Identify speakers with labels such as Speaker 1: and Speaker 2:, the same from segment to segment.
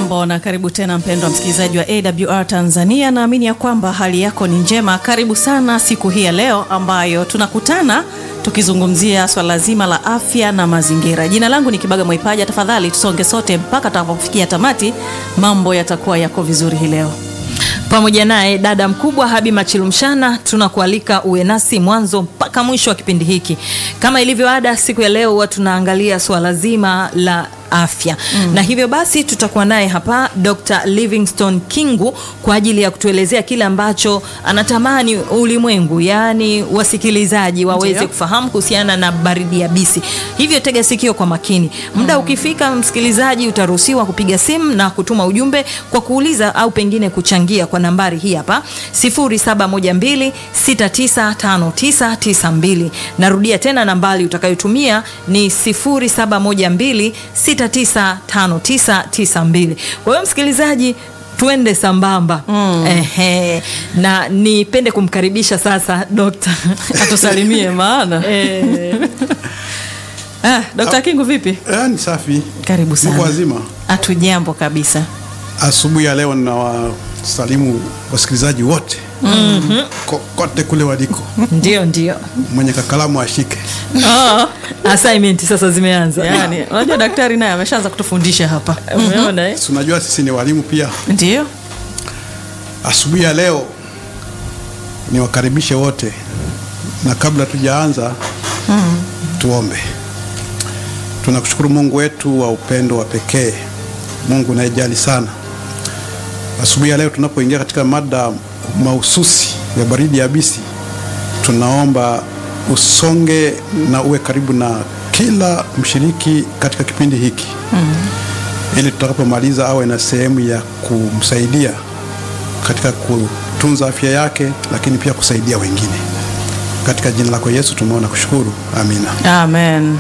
Speaker 1: Hujambo na karibu tena mpendwa msikilizaji wa AWR Tanzania. Naamini ya kwamba hali yako ni njema. Karibu sana siku hii ya leo ambayo tunakutana tukizungumzia swala zima la afya na mazingira. Jina langu ni Kibaga Mwaipaja. Tafadhali tusonge sote mpaka tutakapofikia tamati. Mambo yatakuwa yako vizuri hii leo.
Speaker 2: pamoja naye dada mkubwa Habi Machilumshana, tunakualika uwe nasi mwanzo mpaka mwisho wa kipindi hiki. Kama ilivyo ada, siku ya leo huwa tunaangalia swala zima la afya mm. na hivyo basi tutakuwa naye hapa Dr. Livingstone Kingu kwa ajili ya kutuelezea kile ambacho anatamani ulimwengu, yaani wasikilizaji waweze
Speaker 1: Ndiyo.
Speaker 2: kufahamu kuhusiana na baridi yabisi. Hivyo tega sikio kwa makini. Muda mm. ukifika, msikilizaji, utaruhusiwa kupiga simu na kutuma ujumbe kwa kuuliza au pengine kuchangia kwa nambari hii hapa 0712695992. Narudia tena nambari utakayotumia ni 0712695992. Kwa hiyo msikilizaji tuende sambamba mm. Ehe, na nipende kumkaribisha sasa dokta
Speaker 1: Atusalimie maana. Ah, Dr. Kingu vipi?
Speaker 3: Eh, ni safi.
Speaker 1: Karibu sana.
Speaker 3: Mko wazima?
Speaker 1: Hatujambo kabisa.
Speaker 3: Asubuhi ya leo ninawasalimu wasikilizaji wote mm-hmm. kote kule waliko.
Speaker 2: ndio ndio
Speaker 3: Mwenye kakalamu ashike.
Speaker 1: Ah,
Speaker 2: assignment sasa zimeanza
Speaker 1: yani, unajua daktari naye ameshaanza kutufundisha hapa.
Speaker 2: umeona eh?
Speaker 3: Si unajua sisi ni walimu pia.
Speaker 1: Ndio.
Speaker 3: Asubuhi ya leo niwakaribishe wote, na kabla tujaanza tuombe. Tunakushukuru Mungu wetu wa upendo wa pekee, Mungu unayejali sana. Asubuhi ya leo tunapoingia katika mada mahususi ya baridi yabisi, tunaomba usonge na uwe karibu na kila mshiriki katika kipindi hiki ili tutakapomaliza awe na sehemu ya kumsaidia katika kutunza afya yake, lakini pia kusaidia wengine. Katika jina lako Yesu tumeona kushukuru, amina.
Speaker 1: Amen.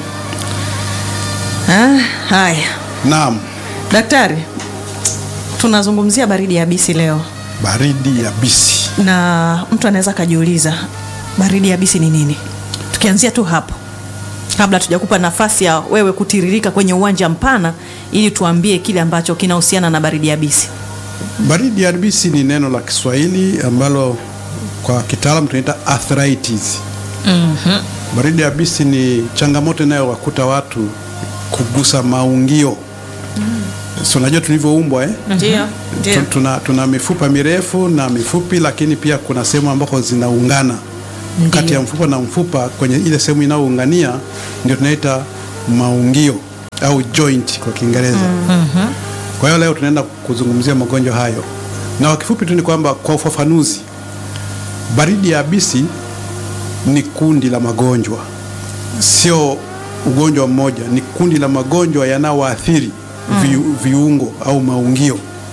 Speaker 1: Ah, haya.
Speaker 3: Naam,
Speaker 1: Daktari, tunazungumzia baridi yabisi leo
Speaker 3: baridi yabisi.
Speaker 1: na mtu anaweza akajiuliza baridi yabisi ni nini? Tukianzia tu hapo kabla tujakupa nafasi ya wewe kutiririka kwenye uwanja mpana ili tuambie kile ambacho kinahusiana na baridi yabisi.
Speaker 3: Baridi yabisi ni neno la Kiswahili ambalo kwa kitaalamu tunaita arthritis. Baridi yabisi ni changamoto inayowakuta watu kugusa maungio. Si unajua tulivyoumbwa eh?
Speaker 1: Ndio,
Speaker 3: Tu- tuna, tuna mifupa mirefu na mifupi, lakini pia kuna sehemu ambako zinaungana kati ya mfupa na mfupa. Kwenye ile sehemu inayoungania ndio tunaita maungio au joint kwa Kiingereza. Kwa hiyo leo tunaenda kuzungumzia magonjwa hayo, na kwa kifupi tu ni kwamba kwa ufafanuzi, baridi yabisi ni kundi la magonjwa, sio ugonjwa mmoja, ni kundi la magonjwa yanayoathiri vi, viungo au maungio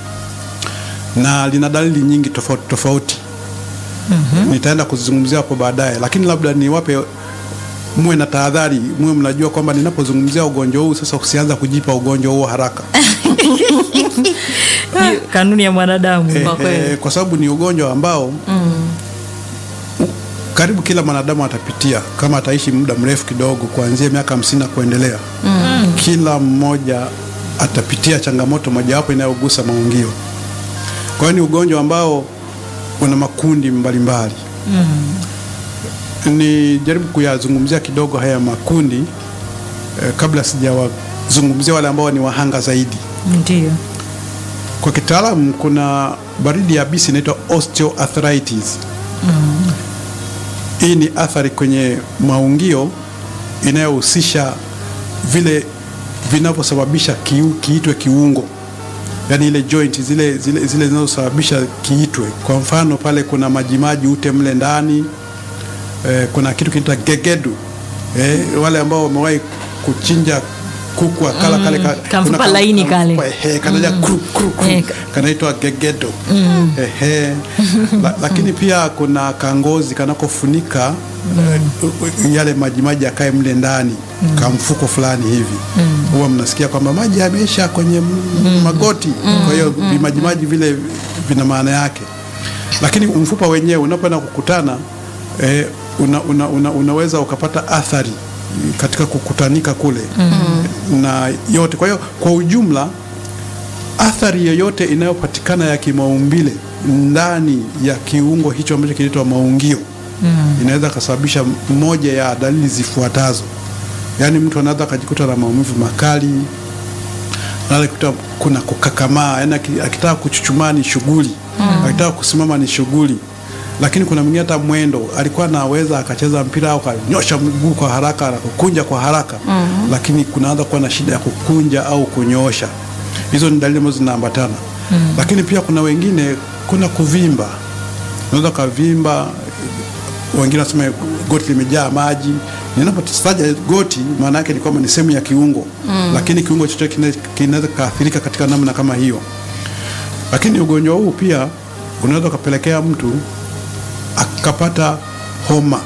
Speaker 3: na lina dalili nyingi tofauti tofauti. Nitaenda kuzizungumzia hapo baadaye, lakini labda niwape muwe na tahadhari, muwe mnajua kwamba ninapozungumzia ugonjwa huu sasa, usianza kujipa ugonjwa huo haraka
Speaker 2: Hiyo kanuni ya mwanadamu
Speaker 3: eh,
Speaker 1: Kwa kweli.
Speaker 3: eh, kwa sababu ni ugonjwa ambao u- karibu kila mwanadamu atapitia kama ataishi muda mrefu kidogo, kuanzia miaka hamsini na kuendelea. Kila mmoja atapitia changamoto mojawapo inayogusa maungio. Kwa hiyo ni ugonjwa ambao una makundi mbalimbali ni jaribu kuyazungumzia kidogo haya makundi eh, kabla sijawazungumzia wale ambao ni wahanga zaidi.
Speaker 2: ndio
Speaker 3: Kwa kitaalamu kuna baridi yabisi inaitwa osteoarthritis. Hii ni athari kwenye maungio inayohusisha vile vinavyosababisha kiu, kiitwe kiungo, yaani ile joint zile zile zile zinazosababisha kiitwe. Kwa mfano pale kuna majimaji ute mle ndani eh, kuna kitu kinaitwa gegedu eh, wale ambao wamewahi kuchinja kuku akala kale ka,
Speaker 2: kamfupa
Speaker 3: kuna
Speaker 2: laini kale.
Speaker 3: ehe, kanaja kru, kru, kru,
Speaker 2: Eh,
Speaker 3: kanaitwa gegedo ehe. La, lakini pia kuna kangozi kanakofunika eh, yale majimaji yakae mle ndani kamfuko fulani hivi huwa mnasikia kwamba maji yameisha kwenye m- magoti kwa hiyo vimajimaji vile vina maana yake lakini mfupa wenyewe unapoenda kukutana eh, una, una, una, unaweza ukapata athari katika kukutanika kule na yote. Kwa hiyo kwa ujumla athari yoyote inayopatikana ya kimaumbile ndani ya kiungo hicho ambacho kinaitwa maungio inaweza kasababisha moja ya dalili zifuatazo. Yaani mtu anaweza akajikuta na maumivu makali, anaweza kuta kuna kukakamaa, yaani aki- akitaka kuchuchumaa ni shughuli, akitaka kusimama ni shughuli. Lakini kuna mwingine hata mwendo alikuwa anaweza akacheza mpira au akanyosha mguu kwa haraka na kukunja kwa haraka, lakini kunaanza kuwa na shida ya kukunja au kunyoosha. Hizo ni dalili ambazo zinaambatana. Lakini pia kuna wengine, kuna kuvimba, unaweza ukavimba wengine wanasema goti limejaa maji. Ninapotaja goti, maana yake ni kwamba ni sehemu ya kiungo lakini kiungo chochote kina- kinaweza kaathirika katika namna kama hiyo. Lakini ugonjwa huu pia unaweza ukapelekea mtu akapata homa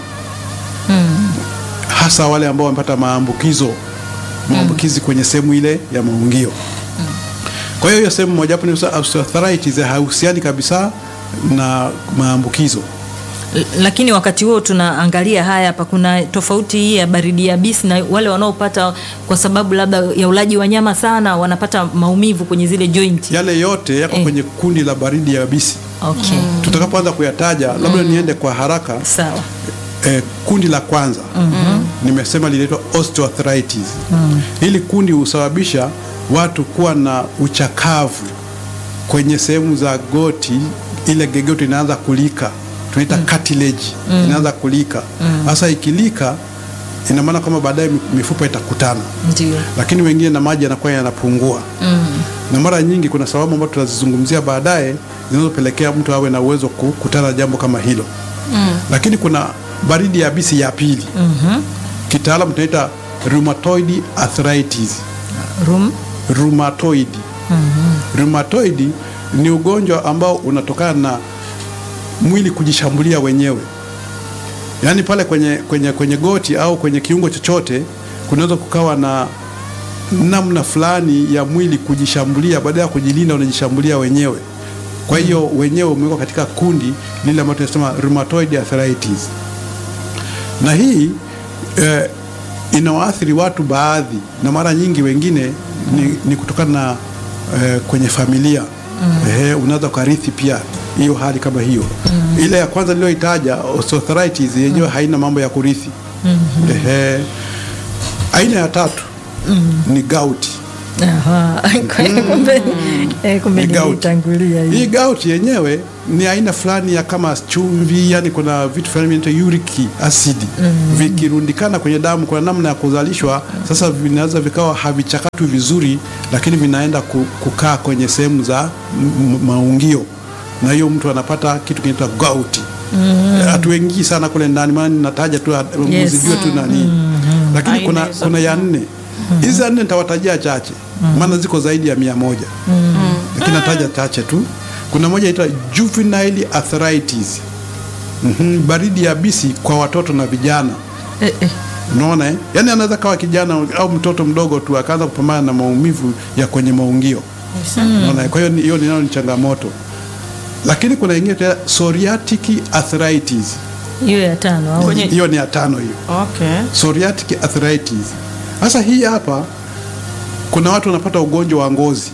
Speaker 3: hasa wale ambao wamepata maambukizo maambukizi kwenye sehemu ile ya maungio. Kwa hiyo hiyo sehemu mojawapo ni osteoarthritis haihusiani kabisa na maambukizo.
Speaker 2: L- lakini wakati huo tunaangalia haya hapa, kuna tofauti hii ya baridi yabisi na wale wanaopata kwa sababu labda ya ulaji wa nyama sana, wanapata maumivu kwenye zile joint.
Speaker 3: Yale yote yako
Speaker 2: Eh.
Speaker 3: kwenye kundi la baridi yabisi.
Speaker 2: Okay,
Speaker 3: Tutakapoanza kuyataja, labda niende kwa haraka.
Speaker 2: sawa.
Speaker 3: Eh, kundi la kwanza nimesema linaitwa osteoarthritis. Hili kundi husababisha watu kuwa na uchakavu kwenye sehemu za goti, ile gegoti inaanza kulika, tunaita cartilage inaanza kulika. Sasa ikilika, ina maana kwamba baadaye mi- mifupa itakutana
Speaker 2: Ndio.
Speaker 3: lakini wengine na maji yanakuwa yanapungua na mara nyingi kuna sababu ambazo tutazizungumzia baadaye zinazopelekea mtu awe na uwezo kukutana na jambo kama hilo lakini kuna baridi yabisi ya pili kitaalamu tunaita rheumatoid arthritis
Speaker 2: Room.
Speaker 3: rheumatoid rheumatoid ni ugonjwa ambao unatokana na mwili kujishambulia wenyewe yaani pale kwenye, kwenye, kwenye goti au kwenye kiungo chochote kunaweza kukawa na namna fulani ya mwili kujishambulia, baada ya kujilinda unajishambulia wenyewe. Kwa hiyo wenyewe umewekwa katika kundi lile ambalo tunasema rheumatoid arthritis, na hii eh, inawaathiri watu baadhi, na mara nyingi wengine ni, ni kutokana na eh, kwenye familia eh, unaweza ukarithi pia hiyo hali kama hiyo. Ile ya kwanza niliyoitaja osteoarthritis yenyewe haina mambo ya kurithi. Ehe. Aina ya tatu ni gout.
Speaker 2: Aha. Kumbe eh, kumbe
Speaker 3: Ni gout.
Speaker 2: nilitangulia hii.
Speaker 3: Hii gout yenyewe ni aina fulani ya kama chumvi, yani kuna vitu fulani vinaitwa uric acid vikirundikana kwenye damu, kuna namna ya kuzalishwa. Sasa vinaweza vikawa havichakatwi vizuri, lakini vinaenda ku- kukaa kwenye sehemu za m- m- maungio, na hiyo mtu anapata kitu kinaitwa gout. Hatuingii sana kule ndani, maana ninataja tu
Speaker 2: Yes.
Speaker 3: mzijue tu nani, lakini
Speaker 1: Aina
Speaker 3: kuna,
Speaker 1: hizo.
Speaker 3: kuna ya nne hizi ya nne nitawatajia chache, maana ziko zaidi ya mia moja lakini nataja chache tu. Kuna moja inaitwa juvenile arthritis. Mhm, baridi yabisi kwa watoto na vijana.
Speaker 2: Eh, eh.
Speaker 3: Unaona eh? Yaani anaweza kawa kijana au mtoto mdogo tu akaanza kupambana na maumivu ya kwenye maungio. Unaona, kwa hiyo ni- hiyo ninayo ni changamoto. Lakini kuna ingine tena psoriatic arthritis.
Speaker 2: Hiyo ya tano au?
Speaker 1: Kwenye-
Speaker 3: Hiyo ni ya tano hiyo.
Speaker 1: Okay.
Speaker 3: Psoriatic arthritis. Sasa hii hapa kuna watu wanapata ugonjwa wa ngozi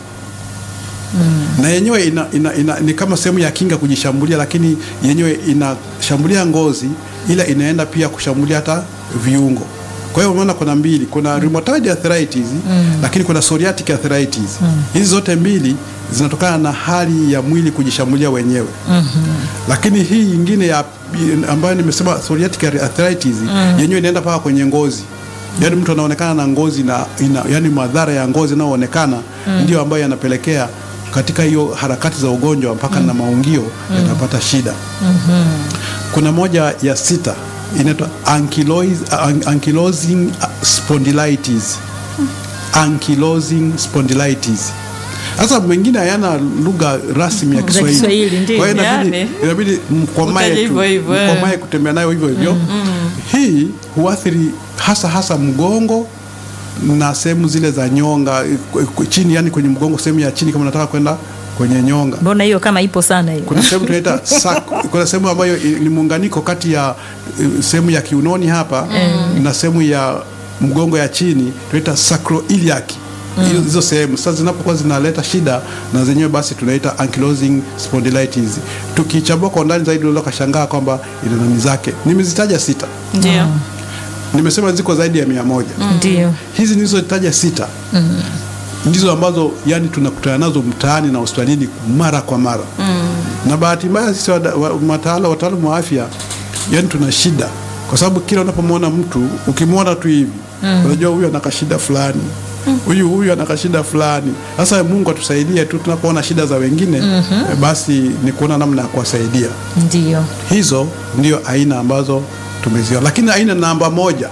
Speaker 3: na yenyewe ina, ina, ina, ni kama sehemu ya kinga kujishambulia, lakini yenyewe inashambulia ngozi, ila inaenda pia kushambulia hata viungo. Kwa hiyo umeona kuna mbili, kuna rheumatoid arthritis lakini kuna psoriatic arthritis. Hizi zote mbili zinatokana na hali ya mwili kujishambulia wenyewe. Lakini hii ingine ya ambayo nimesema psoriatic arthritis yenyewe inaenda mpaka kwenye ngozi. Yaani mtu anaonekana na ngozi na ina, yani madhara ya ngozi yanayoonekana ndio ambayo yanapelekea katika hiyo harakati za ugonjwa mpaka na maungio yanapata shida. Kuna moja ya sita inaitwa ankylosis- an- ankylosing spondylitis. Ankylosing spondylitis. Sasa mengine hayana lugha rasmi ya
Speaker 2: Za
Speaker 3: Kiswahili.
Speaker 2: Kiswahili, ndio.
Speaker 3: Kwa hiyo inabidi,
Speaker 1: Yani.
Speaker 3: inabidi mkomae
Speaker 1: Utaje
Speaker 3: tu,
Speaker 1: hivyo hivyo, eh.
Speaker 3: mkomae kutembea nayo hivyo hivyo. Hii huathiri hasa hasa mgongo na sehemu zile za nyonga eh, ku- chini, yani kwenye mgongo, sehemu ya chini, kama unataka kwenda kwenye nyonga.
Speaker 2: Mbona hiyo kama ipo sana hiyo?
Speaker 3: Kuna sehemu tunaita sac- kuna sehemu ambayo i- ni muunganiko kati ya eh, sehemu ya kiunoni hapa na sehemu ya mgongo ya chini tunaita sacroiliac hizo hizo sehemu sasa zinapokuwa zinaleta shida na zenyewe basi tunaita ankylosing spondylitis. Tukichambua kwa undani zaidi unaweza kashangaa kwamba ina nani zake. Nimezitaja sita,
Speaker 1: Ndio.
Speaker 3: nimesema ziko zaidi ya mia moja.
Speaker 2: Ndio.
Speaker 3: Hizi nilizotaja sita ndizo ambazo yani tunakutana nazo mtaani na hospitalini mara kwa mara na bahati mbaya sisi wada- wa- mataala wataalamu wa afya yani tuna shida kwa sababu kila unapomwona mtu ukimwona tu hivi unajua huyu ana kashida fulani huyu huyu ana kashida fulani sasa Mungu atusaidie tu tunapoona shida za wengine eh, basi ni kuona namna ya kuwasaidia
Speaker 2: Ndio.
Speaker 3: hizo ndio aina ambazo tumeziona, lakini aina namba moja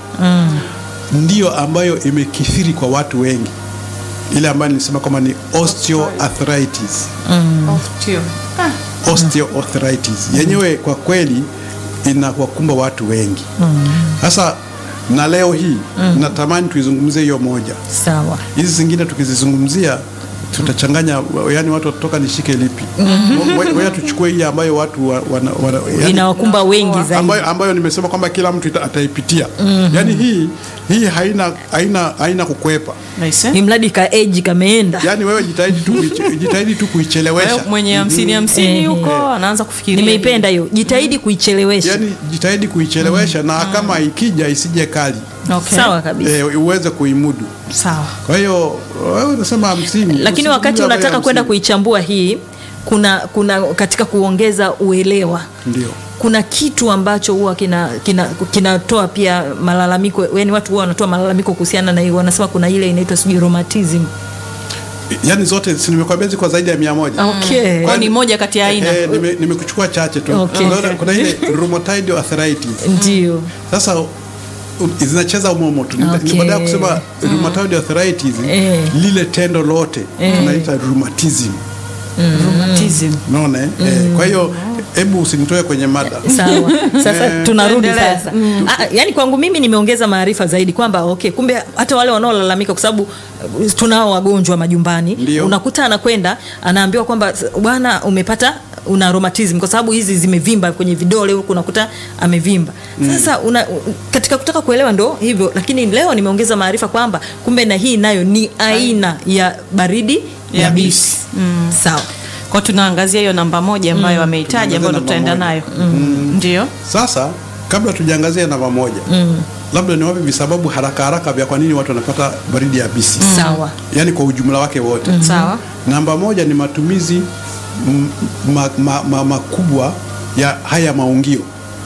Speaker 3: ndio ambayo imekithiri kwa watu wengi, ile ambayo nilisema kwamba ni osteoarthritis.
Speaker 1: Osteo. Ah.
Speaker 3: Osteoarthritis yenyewe kwa kweli inawakumba watu wengi. Sasa na leo hii natamani tuizungumzie hiyo moja,
Speaker 2: Sawa.
Speaker 3: hizi zingine tukizizungumzia tutachanganya, yani watu watatoka nishike lipi? Wewe tuchukue hii ambayo watu wa- wana, wana, yani-
Speaker 2: Inawakumba wengi zaidi.
Speaker 3: ambayo, ambayo nimesema kwamba kila mtu ita- ataipitia yaani hii hii haina haina haina kukwepa
Speaker 1: Nice.
Speaker 2: Ni mradi ka age kameenda.
Speaker 3: yaani wewe jitahidi tu kuiche- jitahidi tu kuichelewesha
Speaker 1: Wewe mwenye hamsini hamsini
Speaker 2: Eh,
Speaker 1: huko anaanza kufikiria.
Speaker 2: Nimeipenda hiyo. Jitahidi kuichelewesha.
Speaker 3: yaani jitahidi kuichelewesha na kama ikija isije kali
Speaker 1: Okay.
Speaker 2: Sawa kabisa.
Speaker 3: eh, uweze kuimudu
Speaker 1: Sawa.
Speaker 3: kwa hiyo wewe unasema hamsini
Speaker 2: Lakini
Speaker 3: Usizungumzie
Speaker 2: wakati
Speaker 3: habari ya
Speaker 2: unataka kwenda
Speaker 3: hamsini.
Speaker 2: kuichambua hii kuna kuna katika kuongeza uelewa
Speaker 3: ndio
Speaker 2: kuna kitu ambacho huwa kinatoa kina, kinatoa pia malalamiko yani watu huwa wanatoa malalamiko kuhusiana na hiyo wanasema kuna ile inaitwa sijui rheumatism
Speaker 3: yaani zote si nimekwambia ziko zaidi ya mia moja
Speaker 2: okay.
Speaker 1: Kwa ni moja kati ya aina.
Speaker 3: Eh, nime- nimekuchukua chache tu
Speaker 2: Okay.
Speaker 3: Unaona, kuna ile rheumatoid arthritis
Speaker 2: ndio
Speaker 3: Sasa u- zinacheza umomo tu
Speaker 2: Okay.
Speaker 3: ni baada ya kusema rheumatoid arthritis
Speaker 2: Eh.
Speaker 3: lile tendo lote tunaita rheumatism
Speaker 1: Rheumatism.
Speaker 3: unaona eh? Eh, kwa hiyo hebu usinitoe kwenye mada
Speaker 2: sawa sasa
Speaker 3: Eh.
Speaker 2: tunarudi
Speaker 1: Tuendelee.
Speaker 2: sasa ah, yani kwangu mimi nimeongeza maarifa zaidi kwamba okay kumbe hata wale wanaolalamika kwa sababu uh, tunao wagonjwa majumbani
Speaker 3: Ndio.
Speaker 2: unakuta anakwenda anaambiwa kwamba "S- bwana umepata una rheumatism kwa sababu hizi zimevimba kwenye vidole huku unakuta amevimba sasa una, u- katika kutaka kuelewa ndo hivyo lakini leo nimeongeza maarifa kwamba kumbe na hii nayo ni aina ya baridi
Speaker 1: Ya
Speaker 2: yabisi
Speaker 1: bisi.
Speaker 2: sawa
Speaker 1: Kwa tunaangazia hiyo namba moja ambayo ameitaja ambayo
Speaker 3: Tunaangalia
Speaker 1: tutaenda
Speaker 3: namba
Speaker 1: nayo. Ndio.
Speaker 3: sasa kabla tujaangazia namba moja labda niwape visababu haraka haraka vya kwa nini watu wanapata baridi ya bisi
Speaker 2: sawa
Speaker 3: yaani kwa ujumla wake wote
Speaker 1: Sawa.
Speaker 3: namba moja ni matumizi m- ma, ma, ma, makubwa ya haya maungio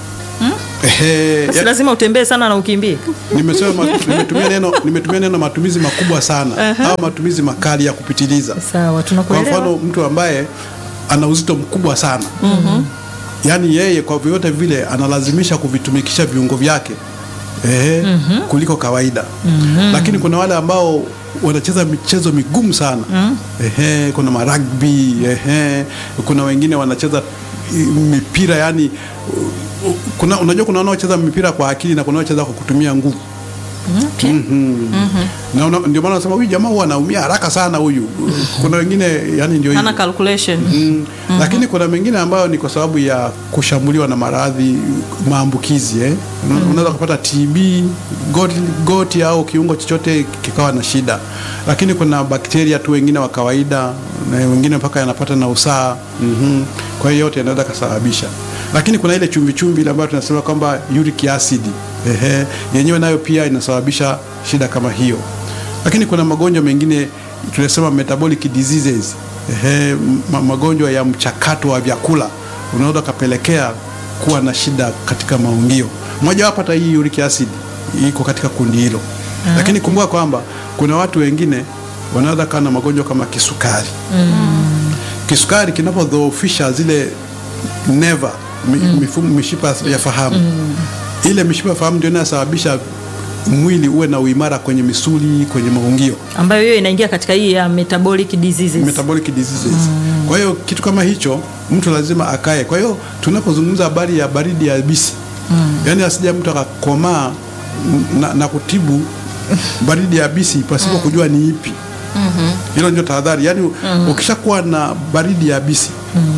Speaker 3: Ehe,
Speaker 2: basi
Speaker 3: ya-
Speaker 2: lazima utembee sana na ukimbie
Speaker 3: nimesema matu- nimetumia neno nimetumia neno matumizi makubwa sana au matumizi makali ya kupitiliza
Speaker 2: sawa
Speaker 3: kwa
Speaker 2: tunakuelewa
Speaker 3: mfano mtu ambaye ana uzito mkubwa sana yaani yeye kwa vyote vile analazimisha kuvitumikisha viungo vyake ehe, kuliko kawaida lakini kuna wale ambao wanacheza michezo migumu sana ehe, kuna maragbi ehe, kuna wengine wanacheza i- mipira yani u- u- kuna, unajua kuna wanaocheza mipira kwa akili na kuna wanaocheza kwa kutumia nguvu
Speaker 2: okay.
Speaker 3: na una- ndio maana nasema huyu jamaa huwa anaumia haraka sana huyu kuna wengine yani ndio
Speaker 1: Hana
Speaker 3: hivyo
Speaker 1: calculation.
Speaker 3: Mm. Lakini kuna mengine ambayo ni kwa sababu ya kushambuliwa na maradhi maambukizi eh? Una- Unaweza kupata TB goti, goti au kiungo chochote kikawa na shida, lakini kuna bakteria tu wengine wa kawaida na wengine mpaka yanapata na usaa mm Kwa hiyo yote yanaweza kasababisha, lakini kuna ile chumvi chumvi ile ambayo tunasema kwamba uric acid ehe, yenyewe nayo pia inasababisha shida kama hiyo lakini kuna magonjwa mengine tunasema metabolic diseases ehe, ma magonjwa ya mchakato wa vyakula unaweza ukapelekea kuwa na shida katika maungio. Moja wapo hata hii uric acid iko katika kundi hilo, lakini kumbuka kwamba kuna watu wengine wanaweza kuwa na magonjwa kama kisukari. Kisukari kinapodhoofisha zile neva mi, mifumo mishipa ya fahamu ile mishipa ya fahamu ndio inayosababisha mwili uwe na uimara kwenye misuli, kwenye maungio
Speaker 2: ambayo hiyo inaingia katika hii ya metabolic diseases
Speaker 3: metabolic diseases. Kwa hiyo kitu kama hicho mtu lazima akae. Kwa hiyo tunapozungumza habari ya baridi ya bisi yaani asija mtu akakomaa na, na kutibu baridi ya bisi pasipo kujua ni ipi. Hilo ndio tahadhari. Yaani ukishakuwa na baridi ya bisi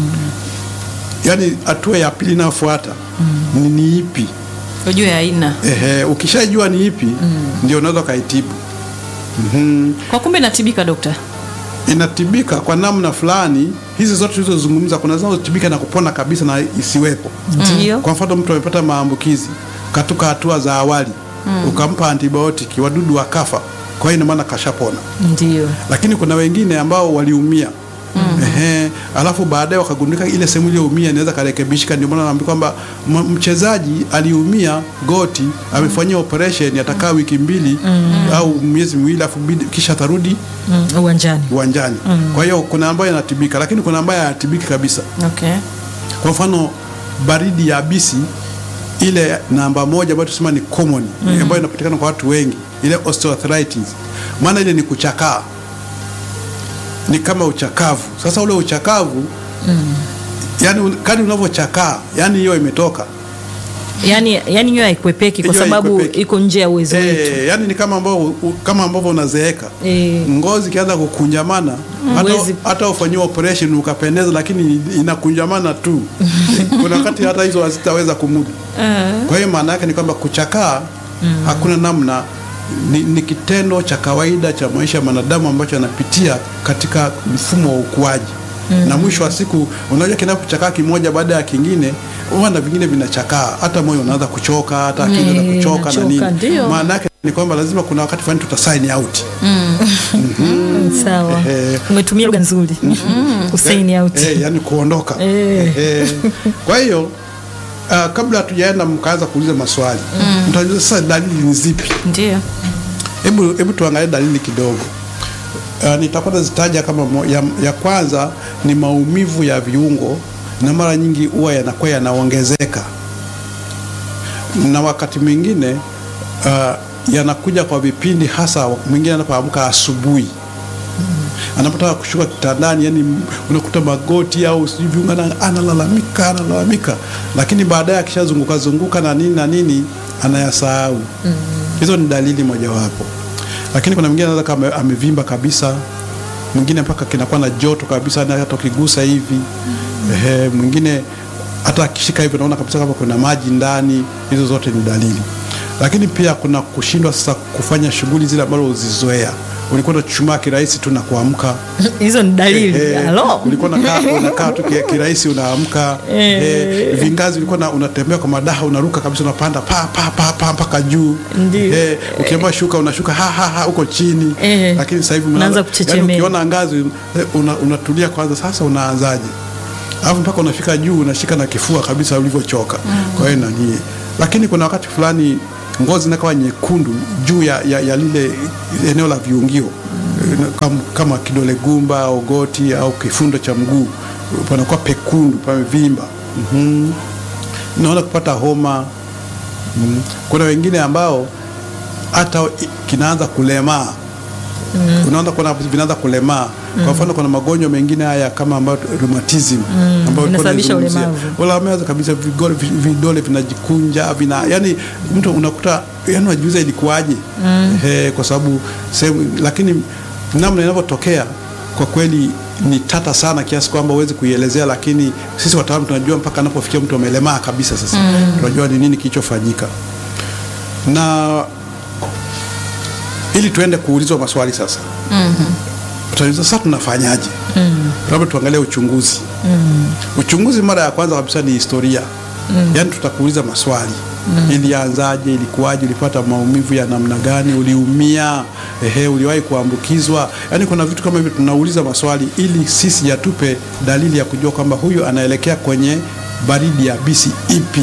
Speaker 3: yaani hatua ya pili inayofuata ni, ni ipi?
Speaker 1: Ujue aina.
Speaker 3: Ehe, ukishajua ni ipi ndio unaweza ukaitibu. Mhm.
Speaker 1: Kwa kumbe inatibika dokta.
Speaker 3: inatibika kwa namna fulani. Hizi zote tulizozungumza, kuna zinazotibika na kupona kabisa na isiwepo.
Speaker 2: Ndio.
Speaker 3: Kwa mfano, mtu amepata maambukizi katika hatua za awali, ukampa antibiotiki, wadudu wakafa, kwa hiyo ina maana kashapona.
Speaker 2: Ndio.
Speaker 3: Lakini kuna wengine ambao waliumia Ehe, alafu baadaye wakagundika ile sehemu iliyoumia inaweza karekebishika. Ndio maana naambia kwamba m- mchezaji aliumia goti, amefanyia operation, atakaa wiki mbili au miezi miwili, alafu bidi- kisha atarudi
Speaker 2: Mm, uwanjani.
Speaker 3: uwanjani. Kwa hiyo kuna ambayo yanatibika, lakini kuna ambayo hayatibiki kabisa.
Speaker 1: Okay.
Speaker 3: Kwa mfano baridi ya abisi ile namba moja ambayo tusema ni common ambayo inapatikana kwa watu wengi, ile osteoarthritis, maana ile ni kuchakaa, ni kama uchakavu. Sasa ule uchakavu yani un- kadri unavyochakaa, yani hiyo imetoka
Speaker 2: Yaani yaani hiyo haikwepeki kwa
Speaker 3: Hiyo
Speaker 2: sababu
Speaker 3: haikwepeki.
Speaker 2: iko nje ya uwezo wetu.
Speaker 3: Eh, yani ni kama ambavyo kama ambavyo unazeeka
Speaker 2: Eh.
Speaker 3: ngozi ikianza kukunjamana hata,
Speaker 2: Huwezi-
Speaker 3: hata ufanyiwa operation ukapendeza, lakini inakunjamana tu. Kuna wakati hata hizo hazitaweza kumudu. Kwa hiyo maana yake ni kwamba kuchakaa hakuna namna, ni, ni kitendo cha kawaida cha maisha ya mwanadamu ambacho anapitia katika mfumo wa ukuaji na mwisho wa siku, unajua kinapochakaa kimoja baada ya kingine, huwa na vingine vinachakaa, hata moyo unaanza kuchoka, hata akili inaanza
Speaker 2: Eh,
Speaker 3: kuchoka na
Speaker 2: inachoka,
Speaker 3: nini.
Speaker 2: ndio.
Speaker 3: Maana yake ni kwamba lazima kuna wakati fulani tuta sign out.
Speaker 2: Sawa.
Speaker 3: Ehe.
Speaker 2: Umetumia lugha nzuri. Kusaini out.
Speaker 3: Eh, yani kuondoka.
Speaker 2: Eh.
Speaker 3: Eh. Kwa hiyo uh, kabla hatujaenda mkaanza kuuliza maswali mtajua sasa dalili ni zipi.
Speaker 1: Ndio.
Speaker 3: Hebu hebu tuangalie dalili kidogo. Uh, nitakuwa nazitaja kama mo, ya, ya kwanza ni maumivu ya viungo na mara nyingi huwa yanakuwa yanaongezeka na wakati mwingine uh, yanakuja kwa vipindi, hasa mwingine anapoamka asubuhi anapotaka kushuka kitandani, yani unakuta magoti au sijui viungo, ana- analalamika analalamika, lakini baadaye akishazunguka zunguka na nini na nini anayasahau. Hizo ni dalili mojawapo, lakini kuna mwingine anaweza kama amevimba kabisa, mwingine mpaka kinakuwa na joto kabisa, na hata ukigusa hivi ehe, mwingine hata akishika hivi unaona kabisa kama kuna maji ndani. Hizo zote ni dalili, lakini pia kuna kushindwa sasa kufanya shughuli zile ambazo uzizoea. Ulikuwa unachuchumaa kirahisi tu na kuamka
Speaker 2: Hizo ni dalili.
Speaker 3: Eh,
Speaker 2: Halo.
Speaker 3: ulikuwa unakaa unakaa tu ki- kirahisi unaamka. Eh, vingazi ulikuwa na- unatembea kwa madaha unaruka kabisa unapanda pa pa pa pa mpaka juu.
Speaker 2: Ndio.
Speaker 3: Eh, ukiambiwa shuka unashuka ha ha ha uko chini.
Speaker 2: Eh,
Speaker 3: Lakini sasa hivi
Speaker 2: unaanza
Speaker 3: unaanza
Speaker 2: kuchechemea.
Speaker 3: yani ukiona ngazi eh, una, unatulia kwanza sasa unaanzaje? Alafu mpaka unafika juu unashika na kifua kabisa ulivyochoka. Kwa hiyo nani. Lakini kuna wakati fulani ngozi inakuwa nyekundu juu ya, ya, ya lile eneo la viungio kama, kama kidole gumba au goti au kifundo cha mguu panakuwa pekundu pamevimba. mm Naona kupata homa. mm Kuna wengine ambao hata i- kinaanza kulemaa unaanza kuona vinaanza kulemaa. Kwa mfano kuna magonjwa mengine haya kama ambayo rheumatism ambayo ilikuwa
Speaker 2: inasababisha
Speaker 3: inaizungumzia.
Speaker 2: ulemavu.
Speaker 3: wala ameanza kabisa vigole, vi- vidole vinajikunja vina yani mtu unakuta yani unajiuliza ilikuwaje? Ehe, kwa sababu sehemu, lakini namna inavyotokea kwa kweli ni tata sana kiasi kwamba huwezi kuielezea, lakini sisi wataalamu tunajua mpaka anapofikia mtu amelemaa kabisa. Sasa tunajua ni nini kilichofanyika na ili tuende kuulizwa maswali sasa. Tutauliza sasa tunafanyaje? Labda tuangalie uchunguzi. Uchunguzi mara ya kwanza kabisa ni historia. Yaani tutakuuliza maswali. Ilianzaje, ilikuwaje, ulipata maumivu ya namna gani, uliumia, ehe, uliwahi kuambukizwa? Yaani kuna vitu kama hivyo tunauliza maswali ili sisi yatupe dalili ya kujua kwamba huyu anaelekea kwenye baridi ya bisi ipi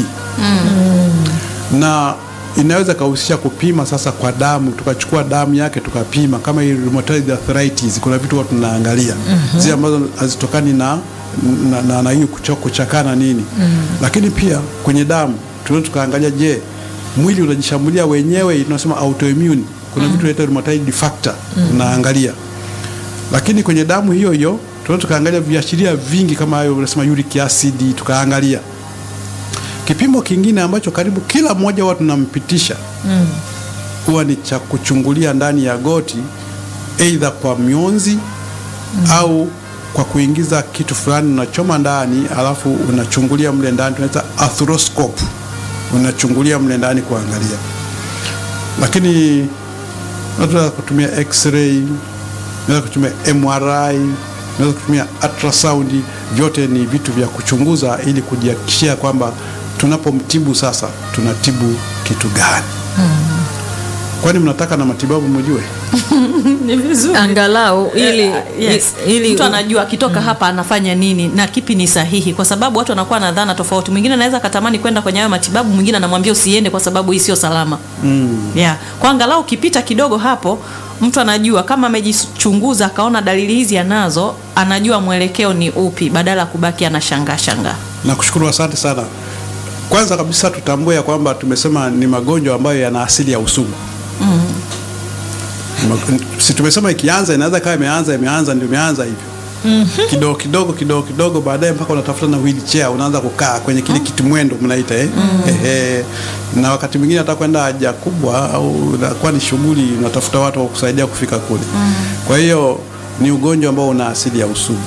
Speaker 3: na inaweza kahusisha kupima sasa kwa damu, tukachukua damu yake tukapima, kama hii rheumatoid arthritis, kuna vitu huwa tunaangalia zile ambazo hazitokani na na, na, na hiyo kucho- kuchakaa na nini lakini pia kwenye damu tunaweza tukaangalia, je, mwili unajishambulia wenyewe, tunasema autoimmune. Kuna vitu vinaitwa rheumatoid factor tunaangalia, lakini kwenye damu hiyo hiyo tunaweza tukaangalia viashiria vingi kama hayo, unasema uric acid, tukaangalia Kipimo kingine ambacho karibu kila mmoja huwa tunampitisha huwa ni cha kuchungulia ndani ya goti, aidha kwa mionzi au kwa kuingiza kitu fulani unachoma ndani, alafu unachungulia mle ndani, tunaita arthroscope, unachungulia mle ndani kuangalia. Lakini unaweza kutumia x-ray, unaweza kutumia MRI, unaweza kutumia ultrasound. Vyote ni vitu vya kuchunguza ili kujihakikishia kwamba tunapomtibu sasa tunatibu kitu gani. Kwani mnataka na matibabu mjue?
Speaker 1: ni vizuri
Speaker 2: angalau ili,
Speaker 1: Eh, yes.
Speaker 2: ili
Speaker 1: mtu anajua akitoka hapa anafanya nini na kipi ni sahihi, kwa sababu watu wanakuwa na dhana tofauti. Mwingine anaweza akatamani kwenda kwenye hayo matibabu, mwingine anamwambia usiende kwa sababu hii sio salama. mm. yeah. Kwa angalau ukipita kidogo hapo, mtu anajua kama amejichunguza akaona dalili hizi anazo, anajua mwelekeo ni upi, badala ya kubaki anashangaa shangaa.
Speaker 3: Nakushukuru, asante sana. Kwanza kabisa tutambue ya kwamba tumesema ni magonjwa ambayo yana asili ya usugu. Ma- Si tumesema ikianza inaweza kawa imeanza imeanza ndio imeanza hivyo kidogo kidogo kidogo kidogo, baadaye mpaka unatafuta na wheelchair unaanza kukaa kwenye kile kitimwendo mnaita eh? Ehe. na wakati mwingine hata kwenda haja kubwa au inakuwa ni shughuli, unatafuta watu wa kusaidia kufika kule. Kwa hiyo ni ugonjwa ambao una asili ya usugu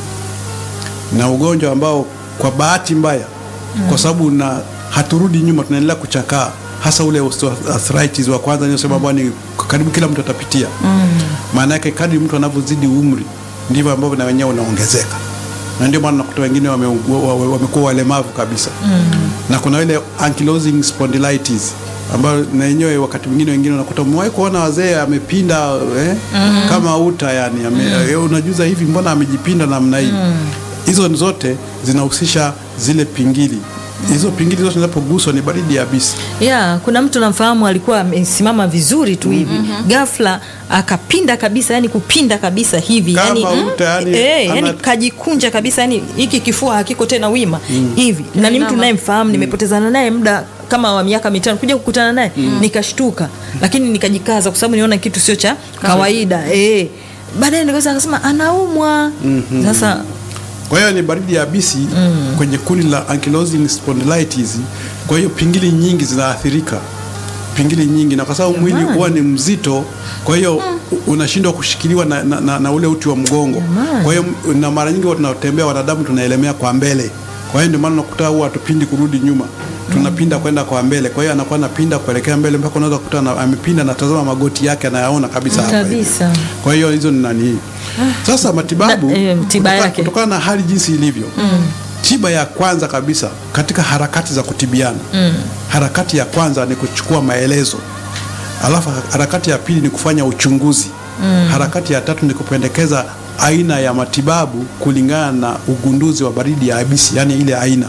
Speaker 3: na ugonjwa ambao kwa bahati mbaya kwa sababu na haturudi nyuma, tunaendelea kuchakaa, hasa ule osteoarthritis wa kwanza niliosema ambao ni karibu kila mtu atapitia. Maana yake kadri mtu anavyozidi umri ndivyo ambavyo na wenyewe unaongezeka, na ndio maana nakuta wengine wameugua- wa- wa- wamekuwa walemavu kabisa na kuna ile ankylosing spondylitis ambayo na yenyewe wakati mwingine wengine unakuta umewahi kuona wazee amepinda eh, kama uta yani ame, eh, unajuza hivi mbona amejipinda namna hii hizo zote zinahusisha zile pingili hizo pingili zote zinapoguswa ni baridi yabisi
Speaker 2: ya kuna mtu namfahamu alikuwa amesimama vizuri tu hivi ghafla akapinda kabisa yani kupinda kabisa hivi
Speaker 3: Kama
Speaker 2: yani,
Speaker 3: uta, yani,
Speaker 2: eh,
Speaker 3: ana-
Speaker 2: yani kajikunja kabisa yani hiki kifua hakiko tena wima hivi na ni mtu
Speaker 1: Kinama.
Speaker 2: nayemfahamu nimepotezana naye muda kama wa miaka mitano kuja kukutana naye nikashtuka lakini nikajikaza kwa sababu niona kitu sio cha kawaida eh. baadaye nikaweza akasema anaumwa sasa
Speaker 3: kwa hiyo ni baridi yabisi kwenye kundi la ankylosing spondylitis kwa hiyo pingili nyingi zinaathirika pingili nyingi na kwa sababu mwili huwa ni mzito kwa hiyo u- unashindwa kushikiliwa na, na, na, na ule uti wa mgongo kwa hiyo m- na mara nyingi huwa tunatembea wanadamu tunaelemea kwa mbele kwa hiyo ndio maana unakuta huwa hatupindi kurudi nyuma tunapinda kwenda kwa mbele kwa hiyo anakuwa anapinda kuelekea mbele mpaka unaweza kukuta na- amepinda natazama magoti yake anayaona kabisa hapa hivi.
Speaker 2: kabisa
Speaker 3: Kwa hiyo hizo ni nani? Sasa matibabu
Speaker 2: Na- eh, tiba
Speaker 3: kutoka-
Speaker 2: yake.
Speaker 3: kutokana na hali jinsi ilivyo tiba ya kwanza kabisa katika harakati za kutibiana harakati ya kwanza ni kuchukua maelezo, alafu harakati ya pili ni kufanya uchunguzi harakati ya tatu ni kupendekeza aina ya matibabu kulingana na ugunduzi wa baridi ya yabisi, yani ile aina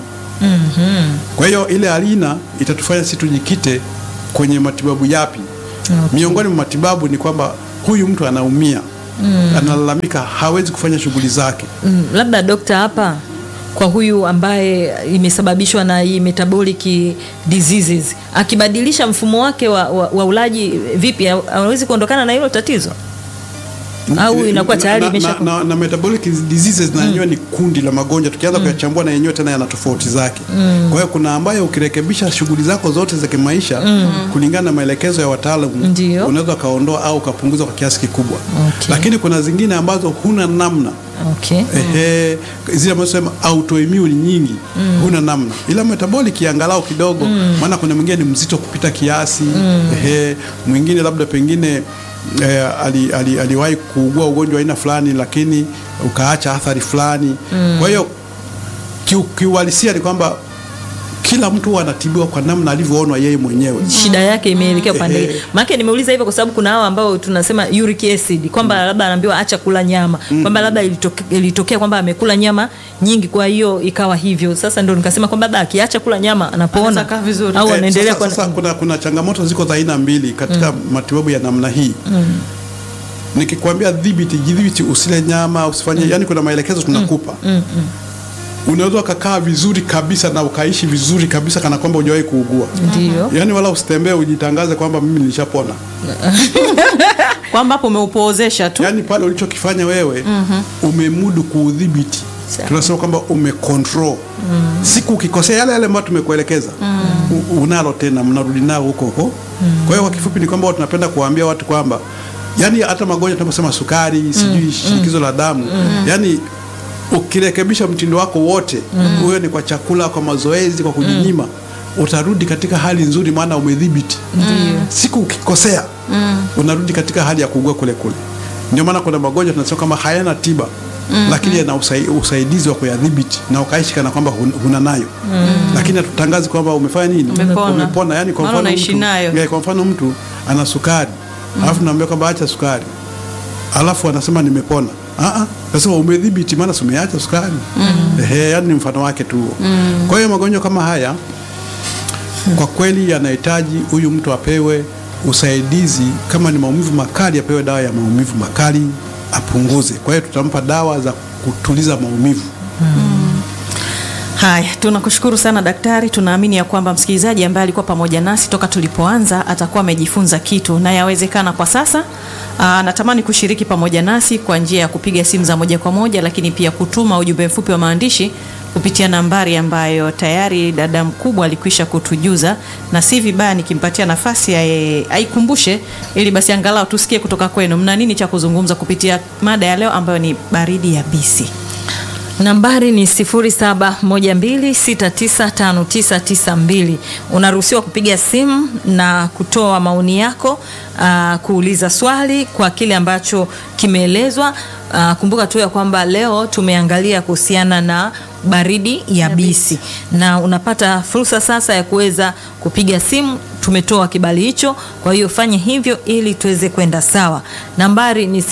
Speaker 3: kwa hiyo ile aina itatufanya sisi tujikite kwenye matibabu yapi. Miongoni mwa matibabu ni kwamba huyu mtu anaumia, analalamika, hawezi kufanya shughuli zake.
Speaker 2: Mm, labda dokta hapa kwa huyu ambaye imesababishwa na hii metabolic diseases akibadilisha mfumo wake wa, wa, wa ulaji vipi ha- hawezi kuondokana na hilo tatizo au inakuwa tayari
Speaker 3: na,
Speaker 2: imesha
Speaker 3: na, na, na metabolic diseases na yenyewe ni kundi la magonjwa, tukianza kuyachambua na yenyewe tena yana tofauti zake. Kwa hiyo kuna ambayo ukirekebisha shughuli zako zote za kimaisha kulingana na maelekezo ya wataalamu
Speaker 2: Ndio.
Speaker 3: unaweza ukaondoa au ukapunguza kwa kiasi kikubwa,
Speaker 2: Okay.
Speaker 3: lakini kuna zingine ambazo huna namna
Speaker 2: okay.
Speaker 3: Ehe, zile ambazo sema autoimmune nyingi huna namna, ila metabolic angalau kidogo, maana kuna mwingine ni mzito kupita kiasi ehe, mwingine labda pengine eh, ali, ali, aliwahi kuugua ugonjwa aina fulani, lakini ukaacha athari fulani. Kwa hiyo kiu- kiuhalisia ni kwamba kila mtu huwa anatibiwa kwa namna alivyoonwa yeye mwenyewe.
Speaker 2: shida yake imeelekea upande
Speaker 3: Ehe.
Speaker 2: gani? Maana nimeuliza hivyo kwa sababu kuna hao ambao tunasema uric acid kwamba labda anaambiwa acha kula nyama kwamba labda ilitoke, ilitokea kwamba amekula nyama nyingi kwa hiyo ikawa hivyo. Sasa ndio nikasema kwamba labda akiacha kula nyama anapona
Speaker 1: Anaweza kaa vizuri.
Speaker 2: au
Speaker 3: Eh,
Speaker 2: anaendelea
Speaker 3: sasa,
Speaker 2: kwa
Speaker 3: sasa kuna, kuna changamoto ziko za aina mbili katika matibabu ya namna hii nikikwambia dhibiti jidhibiti usile nyama usifanye yani kuna maelekezo tunakupa unaweza ukakaa vizuri kabisa na ukaishi vizuri kabisa kana kwamba hujawahi kuugua
Speaker 2: ndio
Speaker 3: yaani wala usitembee ujitangaze kwamba mimi nilishapona
Speaker 1: kwamba hapo umeupoozesha tu
Speaker 3: yaani pale ulichokifanya wewe umemudu kuudhibiti
Speaker 2: Sawa.
Speaker 3: tunasema kwamba umecontrol siku ukikosea yale yale ambayo tumekuelekeza u- unalo tena mnarudi nao huko huko kwa hiyo kwa kifupi ni kwamba tunapenda kuwaambia watu kwamba yani hata magonjwa tunaposema sukari sijui shinikizo la damu yani ukirekebisha mtindo wako wote uwe ni kwa chakula kwa mazoezi kwa kujinyima utarudi katika hali nzuri, maana umedhibiti. Siku ukikosea unarudi katika hali ya kuugua kule kule. Ndio maana kuna magonjwa tunasema kama hayana tiba lakini yana usai, usaidizi wa kuyadhibiti na ukaishi kana kwamba hun- huna nayo lakini hatutangazi kwamba umefanya nini,
Speaker 1: Umepona.
Speaker 3: umepona. Yani kwa
Speaker 1: Maana
Speaker 3: mfano
Speaker 1: unaishi
Speaker 3: mtu,
Speaker 1: nayo.
Speaker 3: Yeah, kwa mfano mtu ana sukari alafu naambia kwamba acha sukari alafu anasema nimepona. Ah ah, nasema umedhibiti, maana si umeacha sukari. Ehe, yani ni mfano wake tu. huo. Kwa hiyo magonjwa kama haya kwa kweli yanahitaji huyu mtu apewe usaidizi. Kama ni maumivu makali, apewe dawa ya maumivu makali apunguze. Kwa hiyo tutampa dawa za kutuliza maumivu.
Speaker 1: Haya, tunakushukuru sana daktari. Tunaamini ya kwamba msikilizaji ambaye alikuwa pamoja nasi toka tulipoanza atakuwa amejifunza kitu, na yawezekana kwa sasa anatamani kushiriki pamoja nasi kwa njia ya kupiga simu za moja kwa moja, lakini pia kutuma ujumbe mfupi wa maandishi kupitia nambari ambayo tayari dada mkubwa alikwisha kutujuza, na si vibaya nikimpatia nafasi aye- aikumbushe, ili basi angalau tusikie kutoka kwenu, mna nini cha kuzungumza kupitia mada ya leo ambayo ni baridi yabisi.
Speaker 2: Nambari ni 0712695992. Unaruhusiwa kupiga simu na kutoa maoni yako, aa, kuuliza swali kwa kile ambacho kimeelezwa. Aa, Kumbuka tu ya kwamba leo tumeangalia kuhusiana na baridi yabisi na unapata fursa sasa ya kuweza kupiga simu. Tumetoa kibali hicho, kwa hiyo fanye hivyo ili tuweze kwenda sawa. Nambari ni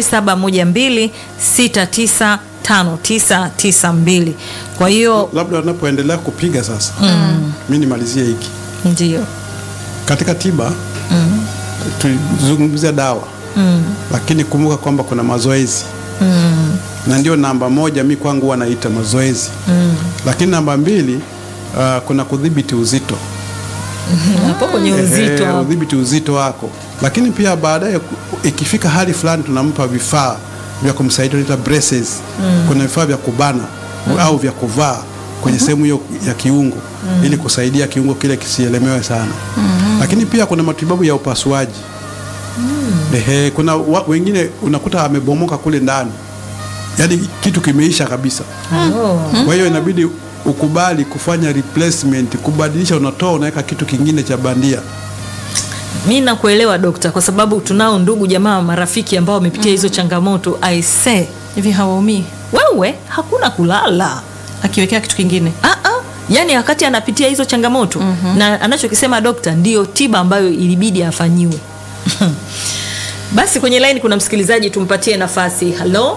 Speaker 2: 0712695992. Kwa hiyo
Speaker 3: Labda wanapoendelea kupiga sasa, mi nimalizie hiki
Speaker 2: ndio
Speaker 3: katika tiba tulizungumzia dawa lakini kumbuka kwamba kuna mazoezi na ndio namba moja mi kwangu huwa naita mazoezi lakini namba mbili uh, kuna kudhibiti uzito
Speaker 2: hapo kwenye
Speaker 3: Ehe,
Speaker 2: uzito hapo.
Speaker 3: udhibiti uzito wako, lakini pia baadaye ku- ikifika hali fulani tunampa vifaa vya kumsaidia tunaita braces. Kuna vifaa vya kubana au vya kuvaa kwenye sehemu hiyo ya kiungo ili kusaidia kiungo kile kisielemewe sana. Lakini pia kuna matibabu ya upasuaji. Ehe, kuna wa, wengine unakuta amebomoka kule ndani, yaani kitu kimeisha kabisa.
Speaker 2: Oh.
Speaker 3: Kwa hiyo inabidi ukubali kufanya replacement, kubadilisha, unatoa unaweka kitu kingine cha bandia.
Speaker 2: Mi nakuelewa dokta, kwa sababu tunao ndugu jamaa marafiki ambao wamepitia hizo changamoto. I say
Speaker 1: Hivi hawaumii
Speaker 2: wewe, hakuna kulala
Speaker 1: akiwekea kitu kingine?
Speaker 2: Ah, ah. Yaani wakati anapitia hizo changamoto na anachokisema dokta ndio tiba ambayo ilibidi afanyiwe. Basi kwenye line kuna msikilizaji, tumpatie nafasi. Halo,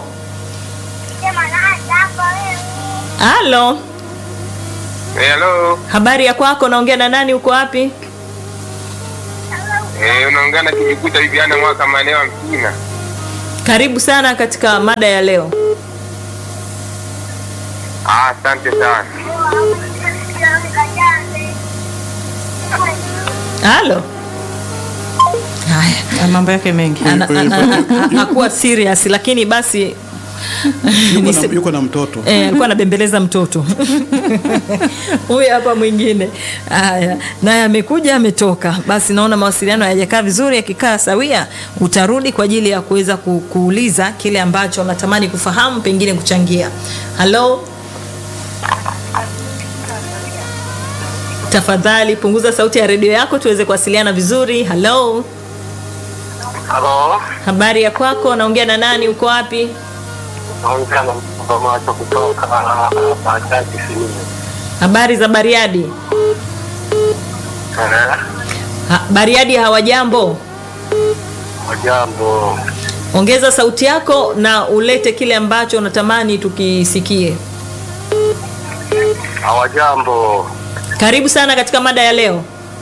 Speaker 2: halo,
Speaker 4: Hello.
Speaker 2: habari ya kwako? Naongea na nani? Uko wapi?
Speaker 4: Eh, unaongea na Kijikuta Viviana mwaka maeneo ya Mkina.
Speaker 2: Karibu sana katika mada ya leo.
Speaker 4: Ah, asante sana.
Speaker 2: Halo. Haya.
Speaker 1: Na mambo yake mengi.
Speaker 2: Ana- ana- ana- hakuwa serious lakini basi
Speaker 3: Yuko na,
Speaker 2: Nise-
Speaker 3: yuko na mtoto
Speaker 2: Eh, alikuwa anabembeleza mtoto huyu hapa mwingine. Haya, naye amekuja ametoka. Basi naona mawasiliano hayajakaa vizuri. Yakikaa sawia, utarudi kwa ajili ya kuweza ku, kuuliza kile ambacho unatamani kufahamu, pengine kuchangia. Halo, tafadhali punguza sauti ya redio yako tuweze kuwasiliana vizuri. Halo,
Speaker 4: Halo.
Speaker 2: habari ya kwako? Naongea na nani? Uko wapi?
Speaker 4: Naongea na mtoto macho kutoka Bajaji Simiyu.
Speaker 2: Habari za Bariadi?
Speaker 4: Eh,
Speaker 2: Ha, Bariadi hawajambo?
Speaker 4: Jambo.
Speaker 2: Ongeza sauti yako na ulete kile ambacho unatamani tukisikie.
Speaker 4: Hawajambo.
Speaker 2: Karibu sana katika mada ya leo.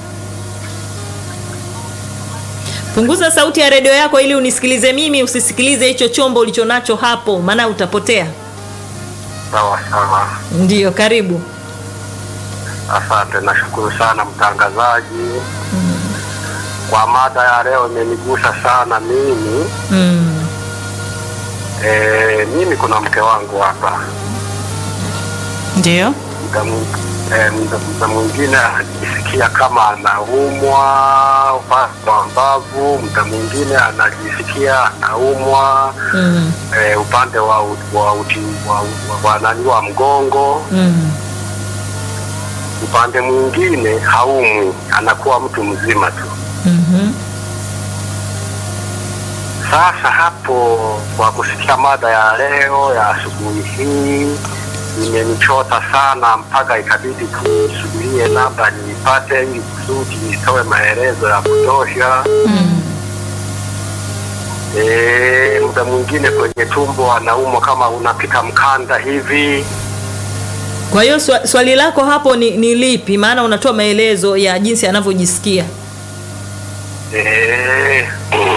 Speaker 2: Punguza sauti ya redio yako ili unisikilize mimi, usisikilize hicho chombo ulichonacho hapo, maana utapotea.
Speaker 4: Sawa sawa.
Speaker 2: Ndiyo, karibu.
Speaker 4: Asante, nashukuru sana mtangazaji. Kwa mada ya leo imenigusa sana mimi.
Speaker 2: Mm.
Speaker 4: Eh, mimi kuna mke wangu hapa.
Speaker 1: Ndio.
Speaker 4: muda mwing- eh, muda- muda mwingine anajisikia kama anaumwa upande wa mbavu, muda mwingine anajisikia anaumwa
Speaker 2: Mm.
Speaker 4: eh, upande wa u- wa uti wa, wa, wa, nani wa mgongo.
Speaker 2: Mm.
Speaker 4: upande mwingine haumwi, anakuwa mtu mzima tu.
Speaker 2: Mhm.
Speaker 4: Sasa hapo, kwa kusikia mada ya leo ya asubuhi hii imenichota sana, mpaka ikabidi tusubirie labda niipate ili kusudi nitoe maelezo ya kutosha. Eh, muda mwingine kwenye tumbo anaumwa kama unapita mkanda hivi.
Speaker 2: Kwa hiyo swa, swali lako hapo ni, ni lipi? Maana unatoa maelezo ya jinsi anavyojisikia.
Speaker 4: Eh,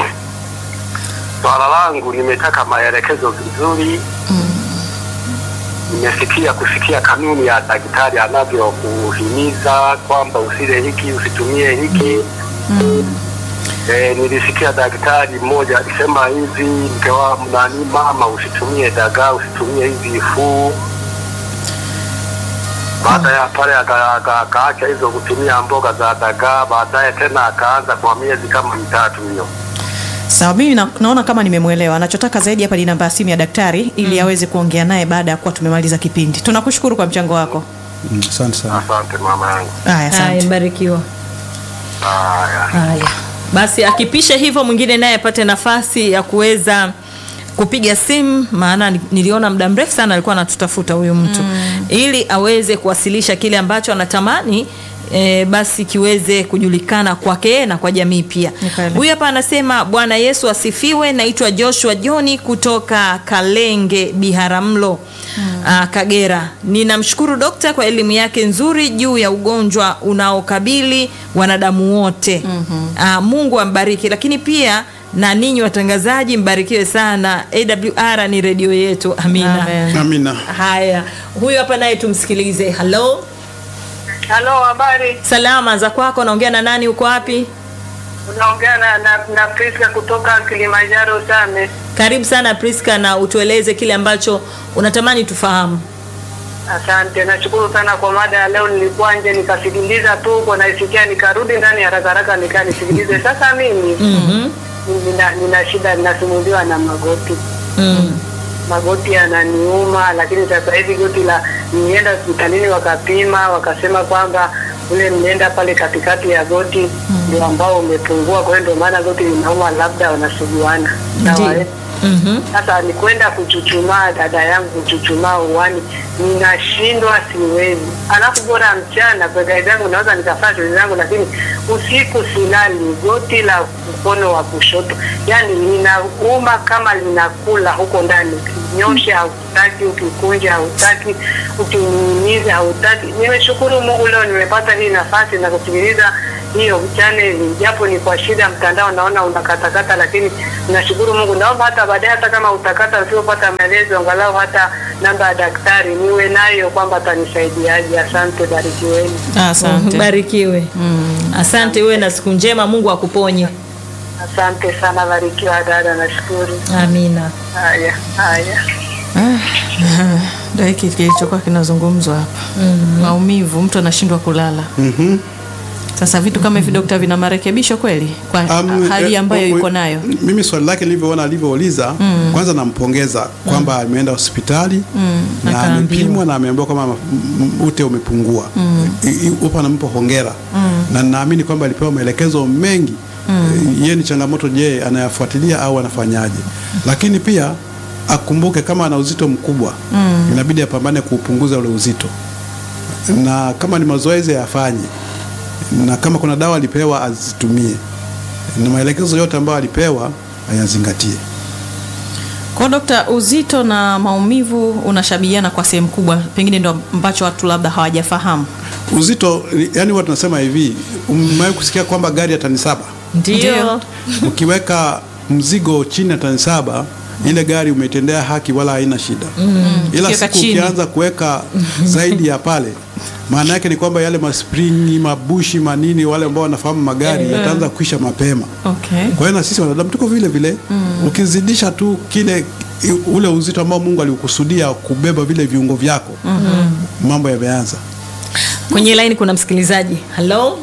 Speaker 4: swala langu nimetaka maelekezo vizuri. Nimesikia kusikia kanuni ya daktari anavyokuhimiza kwamba usile hiki usitumie hiki. Eh, nilisikia daktari mmoja akisema hivi, mke wa nani, mama, usitumie dagaa, usitumie hizi fuu. Baada ya pale aka- aka- akaacha hizo kutumia mboga za dagaa, baadaye tena akaanza kwa miezi kama mitatu hiyo.
Speaker 1: Sawa, mimi na, naona kama nimemwelewa. Anachotaka zaidi hapa ni namba ya simu ya daktari ili aweze kuongea naye baada ya kuwa tumemaliza kipindi. Tunakushukuru kwa mchango wako.
Speaker 3: Mm, Asante sana.
Speaker 4: Asante mama yangu.
Speaker 1: Haya,
Speaker 2: Haya,
Speaker 1: asante.
Speaker 2: mbarikiwa.
Speaker 4: Haya.
Speaker 2: Haya, basi akipisha hivyo, mwingine naye apate nafasi ya kuweza kupiga simu, maana ni- niliona muda mrefu sana alikuwa anatutafuta huyu mtu ili aweze kuwasilisha kile ambacho anatamani E, basi kiweze kujulikana kwake yeye na kwa jamii pia.
Speaker 1: Ni kweli.
Speaker 2: Huyu hapa anasema Bwana Yesu asifiwe. Naitwa Joshua Joni kutoka Kalenge Biharamulo, ah, Kagera. Ninamshukuru dokta kwa elimu yake nzuri juu ya ugonjwa unaokabili wanadamu wote. Ah, Mungu ambariki, lakini pia na ninyi watangazaji mbarikiwe sana. AWR ni redio yetu. Amina.
Speaker 1: Amen.
Speaker 3: Amina.
Speaker 2: Haya, huyu hapa naye tumsikilize. Halo,
Speaker 5: Halo, habari.
Speaker 2: salama za kwako, naongea na nani? Uko wapi?
Speaker 5: Unaongea na, na, na Priska kutoka Kilimanjaro Same.
Speaker 2: Karibu sana Priska, na utueleze kile ambacho unatamani tufahamu.
Speaker 5: Asante, nashukuru sana kwa mada ya leo. Nilikuwa nje nikasikiliza tu kwa naisikia, nikarudi ndani haraka haraka nikanisikilize. Sasa mimi
Speaker 2: Mhm.
Speaker 5: nina, nina shida, ninasumbuliwa na magoti
Speaker 2: Mm.
Speaker 5: magoti yananiuma, lakini sasa hivi goti la nienda hospitalini wakapima, wakasema kwamba ule mnenda pale katikati ya goti ndio ambao umepungua, kwa hiyo ndio maana goti linauma, labda wanasuguana. Sawa
Speaker 2: Ndiyo.
Speaker 5: eh?
Speaker 2: Mhm.
Speaker 5: Sasa ni kwenda kuchuchumaa, dada yangu kuchuchumaa uwani, ninashindwa, siwezi. Alafu bora mchana kwa kawaida yangu naweza nikafanya shughuli zangu, lakini usiku silali, goti la mkono wa kushoto yani linauma kama linakula huko ndani. Ukinyosha hautaki, ukikunja hautaki, ukining'iniza hautaki. Nimeshukuru Mungu leo nimepata hii nafasi na kusikiliza hiyo channel, japo ni kwa shida mtandao, naona unakatakata, lakini nashukuru Mungu. Naomba hata baadaye, hata kama utakata, usipopata maelezo, angalau hata namba ya daktari niwe nayo, kwamba atanisaidiaje. Asante, barikiweni.
Speaker 1: Asante.
Speaker 2: Barikiwe. Asante, uwe na siku njema, Mungu akuponye.
Speaker 5: Asante sana, barikiwa dada, nashukuru.
Speaker 2: Amina.
Speaker 5: Haya, haya.
Speaker 1: Ah, ndio hiki kilichokuwa kinazungumzwa hapa. Maumivu, mtu anashindwa kulala.
Speaker 3: Mhm.
Speaker 1: Sasa vitu kama hivi dokta, vina marekebisho kweli kwa
Speaker 3: Um,
Speaker 1: hali
Speaker 3: eh,
Speaker 1: ambayo
Speaker 3: u-
Speaker 1: yuko
Speaker 3: u-
Speaker 1: nayo?
Speaker 3: Mimi swali lake nilivyoona alivyouliza, kwanza nampongeza kwamba ameenda hospitali na
Speaker 2: Akaambiwa.
Speaker 3: amepimwa na ameambiwa kwamba m- m- ute umepungua. I- i- Upo nampa hongera na naamini kwamba alipewa maelekezo mengi. Eh, Yeye ni changamoto, je, anayafuatilia au anafanyaje? Lakini pia akumbuke kama ana uzito mkubwa inabidi apambane kuupunguza ule uzito, na kama ni mazoezi ayafanye, na kama kuna dawa alipewa azitumie na maelekezo yote ambayo alipewa ayazingatie.
Speaker 1: Kwa dokta, uzito na maumivu unashabihiana kwa sehemu kubwa, pengine ndo ambacho watu labda hawajafahamu.
Speaker 3: Uzito yani, huwa tunasema hivi, umewahi kusikia kwamba gari ya tani saba
Speaker 2: Ndio.
Speaker 3: ukiweka mzigo chini ya tani saba ile gari umetendea haki, wala haina shida ila
Speaker 1: Ukiweka
Speaker 3: siku
Speaker 1: chini.
Speaker 3: ukianza kuweka zaidi ya pale, maana yake ni kwamba yale maspringi mabushi manini, wale ambao wanafahamu magari yataanza kuisha mapema.
Speaker 1: Okay.
Speaker 3: Kwa hiyo na sisi wanadamu tuko vile vile ukizidisha tu kile i- ule uzito ambao Mungu alikusudia kubeba vile viungo vyako mambo yameanza.
Speaker 2: Kwenye line kuna msikilizaji. Halo?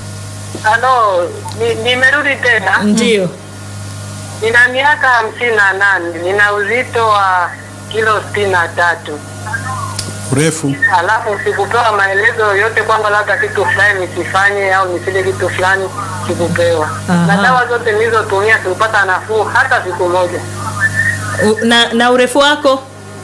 Speaker 5: Halo, ni- nimerudi tena.
Speaker 2: Ndio.
Speaker 5: Nina miaka hamsini na nane, nina uzito wa kilo sitini na tatu.
Speaker 3: urefu
Speaker 5: alafu sikupewa maelezo yoyote kwamba labda kitu fulani nisifanye au nisile kitu fulani, sikupewa.
Speaker 2: Aha.
Speaker 5: Na dawa zote nilizotumia sikupata nafuu hata siku moja.
Speaker 2: U- na, na urefu wako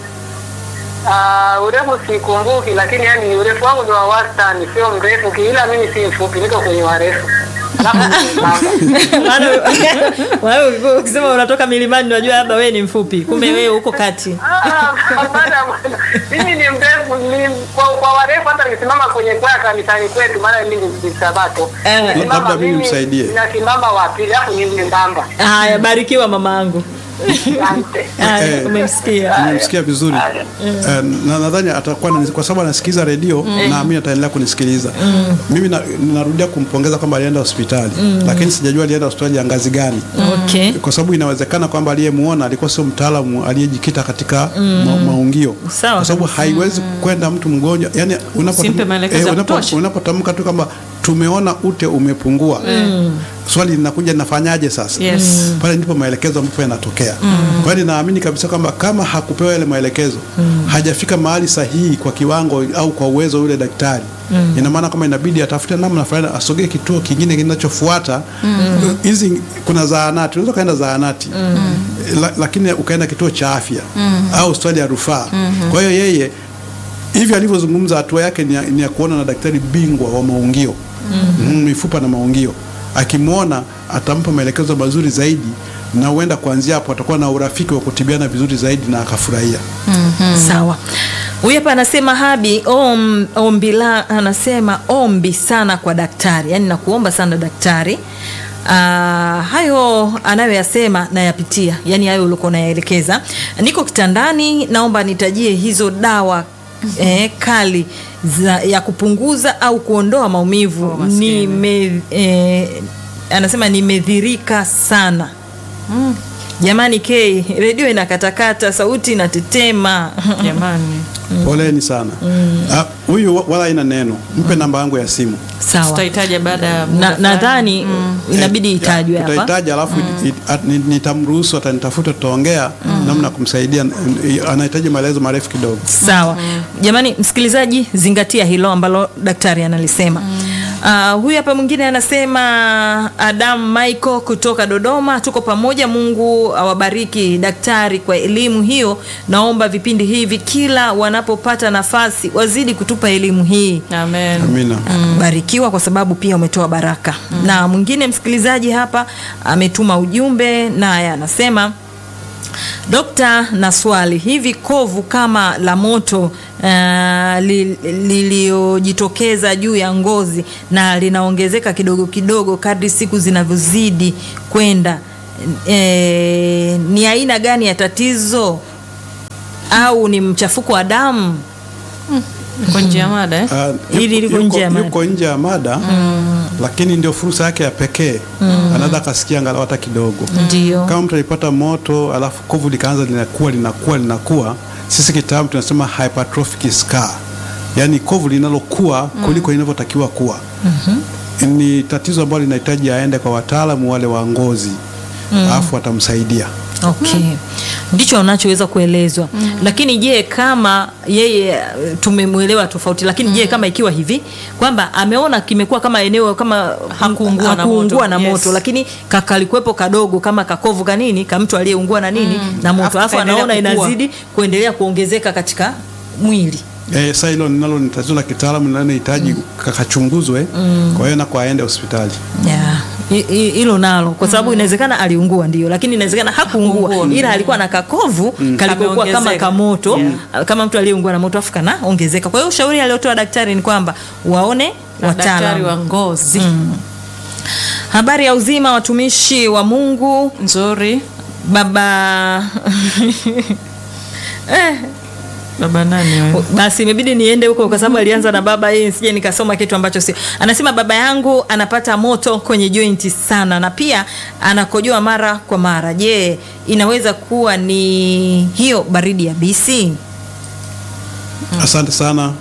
Speaker 5: Uh, urefu sikumbuki, lakini yani urefu wangu ni wa wastani, sio mrefu, ki- ila mimi si mfupi, niko kwenye warefu. Alafu ni mwembamba.
Speaker 2: Maana wewe ulikuwa ukisema unatoka milimani unajua labda wewe ni mfupi kumbe wewe uko kati
Speaker 5: Ah, hapana, bwana. mimi ni mrefu ni, kwa, kwa warefu hata nikisimama kwenye kwaya kanisani kwetu, maana mimi ni Sabato.
Speaker 2: Eh.
Speaker 5: Nikisimama
Speaker 3: Labda mimi
Speaker 5: mimi
Speaker 3: msaidie.
Speaker 5: Nasimama wa pili, alafu ni mwembamba.
Speaker 2: haya barikiwa mama yangu
Speaker 5: Asante.
Speaker 2: haya
Speaker 3: Eh.
Speaker 2: umemsikia
Speaker 3: nimemsikia vizuri Eh, na nadhani atakuwa anani- kwa sababu anasikiza redio naamini ataendelea kunisikiliza mimi na- narudia kumpongeza kwamba alienda hospitali lakini sijajua alienda hospitali ya ngazi gani
Speaker 2: okay
Speaker 3: kwa sababu inawezekana kwamba aliyemuona alikuwa sio mtaalamu aliyejikita katika ma, maungio
Speaker 2: Sawa
Speaker 3: kwa sababu haiwezi kwenda mtu mgonjwa yani
Speaker 1: Usimpe maelekezo ya
Speaker 3: unapo-
Speaker 1: kutosha.
Speaker 3: unapotamka tu kwamba tumeona ute umepungua swali linakuja nafanyaje sasa
Speaker 1: Yes.
Speaker 3: pale ndipo maelekezo ambapo yanatokea kwa hiyo ninaamini kabisa kwamba kama hakupewa yale maelekezo hajafika mahali sahihi kwa kiwango au kwa uwezo wa yule daktari ina maana kama inabidi atafute namna fulani asogee kituo kingine kinachofuata hizi kuna zahanati unaweza ukaenda zahanati la, lakini ukaenda kituo cha afya au hospitali ya rufaa kwa hiyo yeye hivi alivyozungumza hatua yake ni ya, ni ya kuona na daktari bingwa wa maungio mm, mifupa na maungio akimwona atampa maelekezo mazuri zaidi na huenda kuanzia hapo atakuwa na urafiki wa kutibiana vizuri zaidi na akafurahia
Speaker 2: sawa huyu hapa anasema habi om, ombi la anasema ombi sana kwa daktari yaani nakuomba sana daktari Uh, hayo anayoyasema nayapitia yaani hayo ulikuwa unayaelekeza niko kitandani naomba nitajie hizo dawa eh, kali za, ya kupunguza au kuondoa maumivu
Speaker 1: Oh, maskini.
Speaker 2: nime eh, anasema nimedhirika sana jamani k redio inakatakata sauti inatetema
Speaker 1: jamani
Speaker 3: poleni sana Ah, huyu wa- wala ina neno mpe namba yangu ya simu
Speaker 2: sawa
Speaker 1: tutahitaja baada ya muda
Speaker 2: Na-
Speaker 1: fulani.
Speaker 2: nadhani inabidi
Speaker 3: Eh,
Speaker 2: itajwe hapa
Speaker 3: tutahitaji alafu it- at- ni- nitamruhusu atanitafuta tutaongea namna ya kumsaidia Eh, anahitaji maelezo marefu kidogo
Speaker 2: sawa jamani msikilizaji zingatia hilo ambalo daktari analisema Uh, huyu hapa mwingine anasema Adam Michael kutoka Dodoma, tuko pamoja. Mungu awabariki daktari kwa elimu hiyo. Naomba vipindi hivi kila wanapopata nafasi wazidi kutupa elimu hii.
Speaker 1: amen
Speaker 3: amina
Speaker 2: barikiwa kwa sababu pia umetoa baraka na mwingine msikilizaji hapa ametuma ujumbe naye anasema dokta na swali hivi kovu kama la moto uh, li- lililojitokeza juu ya ngozi na linaongezeka kidogo kidogo kadri siku zinavyozidi kwenda e, ni aina gani ya tatizo au ni mchafuko wa damu
Speaker 1: kwa njia ya mada eh?
Speaker 3: Ah,
Speaker 2: Hili
Speaker 3: yuko-
Speaker 2: liko nje ya
Speaker 3: yuko-
Speaker 2: mada.
Speaker 3: yuko nje ya mada lakini ndio fursa yake ya pekee anaweza akasikia angalau hata kidogo
Speaker 2: ndio
Speaker 3: kama mtu alipata moto alafu kovu likaanza linakuwa linakuwa linakuwa sisi kitaalamu tunasema hypertrophic scar yaani kovu linalokuwa kuliko linavyotakiwa kuwa ni tatizo ambalo linahitaji aende kwa wataalamu wale wa ngozi alafu watamsaidia
Speaker 2: okay ndicho unachoweza kuelezwa lakini je kama yeye eh, tumemwelewa tofauti lakini je kama ikiwa hivi kwamba ameona kimekuwa kama eneo kama
Speaker 1: Hakuungua na
Speaker 2: hakuungua
Speaker 1: moto.
Speaker 2: na
Speaker 1: Yes.
Speaker 2: moto lakini kakalikuwepo kadogo kama kakovu kanini ka mtu aliyeungua na nini na moto
Speaker 1: Alafu
Speaker 2: alafu
Speaker 1: kaendelea
Speaker 2: anaona
Speaker 1: kukua.
Speaker 2: inazidi kuendelea kuongezeka katika mwili
Speaker 3: Eh, sasa hilo ninalo ni tatizo la kitaalamu linalohitaji kakachunguzwe kwa hiyo nako aende hospitali
Speaker 2: Yeah. Hi- hi- hilo nalo kwa sababu inawezekana aliungua ndio lakini inawezekana hakuungua
Speaker 1: Hakuungua.
Speaker 2: ila alikuwa na kakovu kalikokuwa kama
Speaker 1: Kameongezeka.
Speaker 2: kamoto
Speaker 1: Yeah.
Speaker 2: kama mtu aliyeungua na moto afu kanaongezeka kwa hiyo ushauri aliotoa daktari ni kwamba waone
Speaker 1: na daktari
Speaker 2: wataalamu
Speaker 1: wa ngozi
Speaker 2: habari ya uzima watumishi wa mungu
Speaker 1: nzuri
Speaker 2: baba eh,
Speaker 1: baba nani wewe
Speaker 2: basi imebidi niende huko kwa sababu alianza na baba yeye sije nikasoma kitu ambacho sio anasema baba yangu anapata moto kwenye jointi sana na pia anakojoa mara kwa mara je inaweza kuwa ni hiyo baridi ya bisi
Speaker 3: asante sana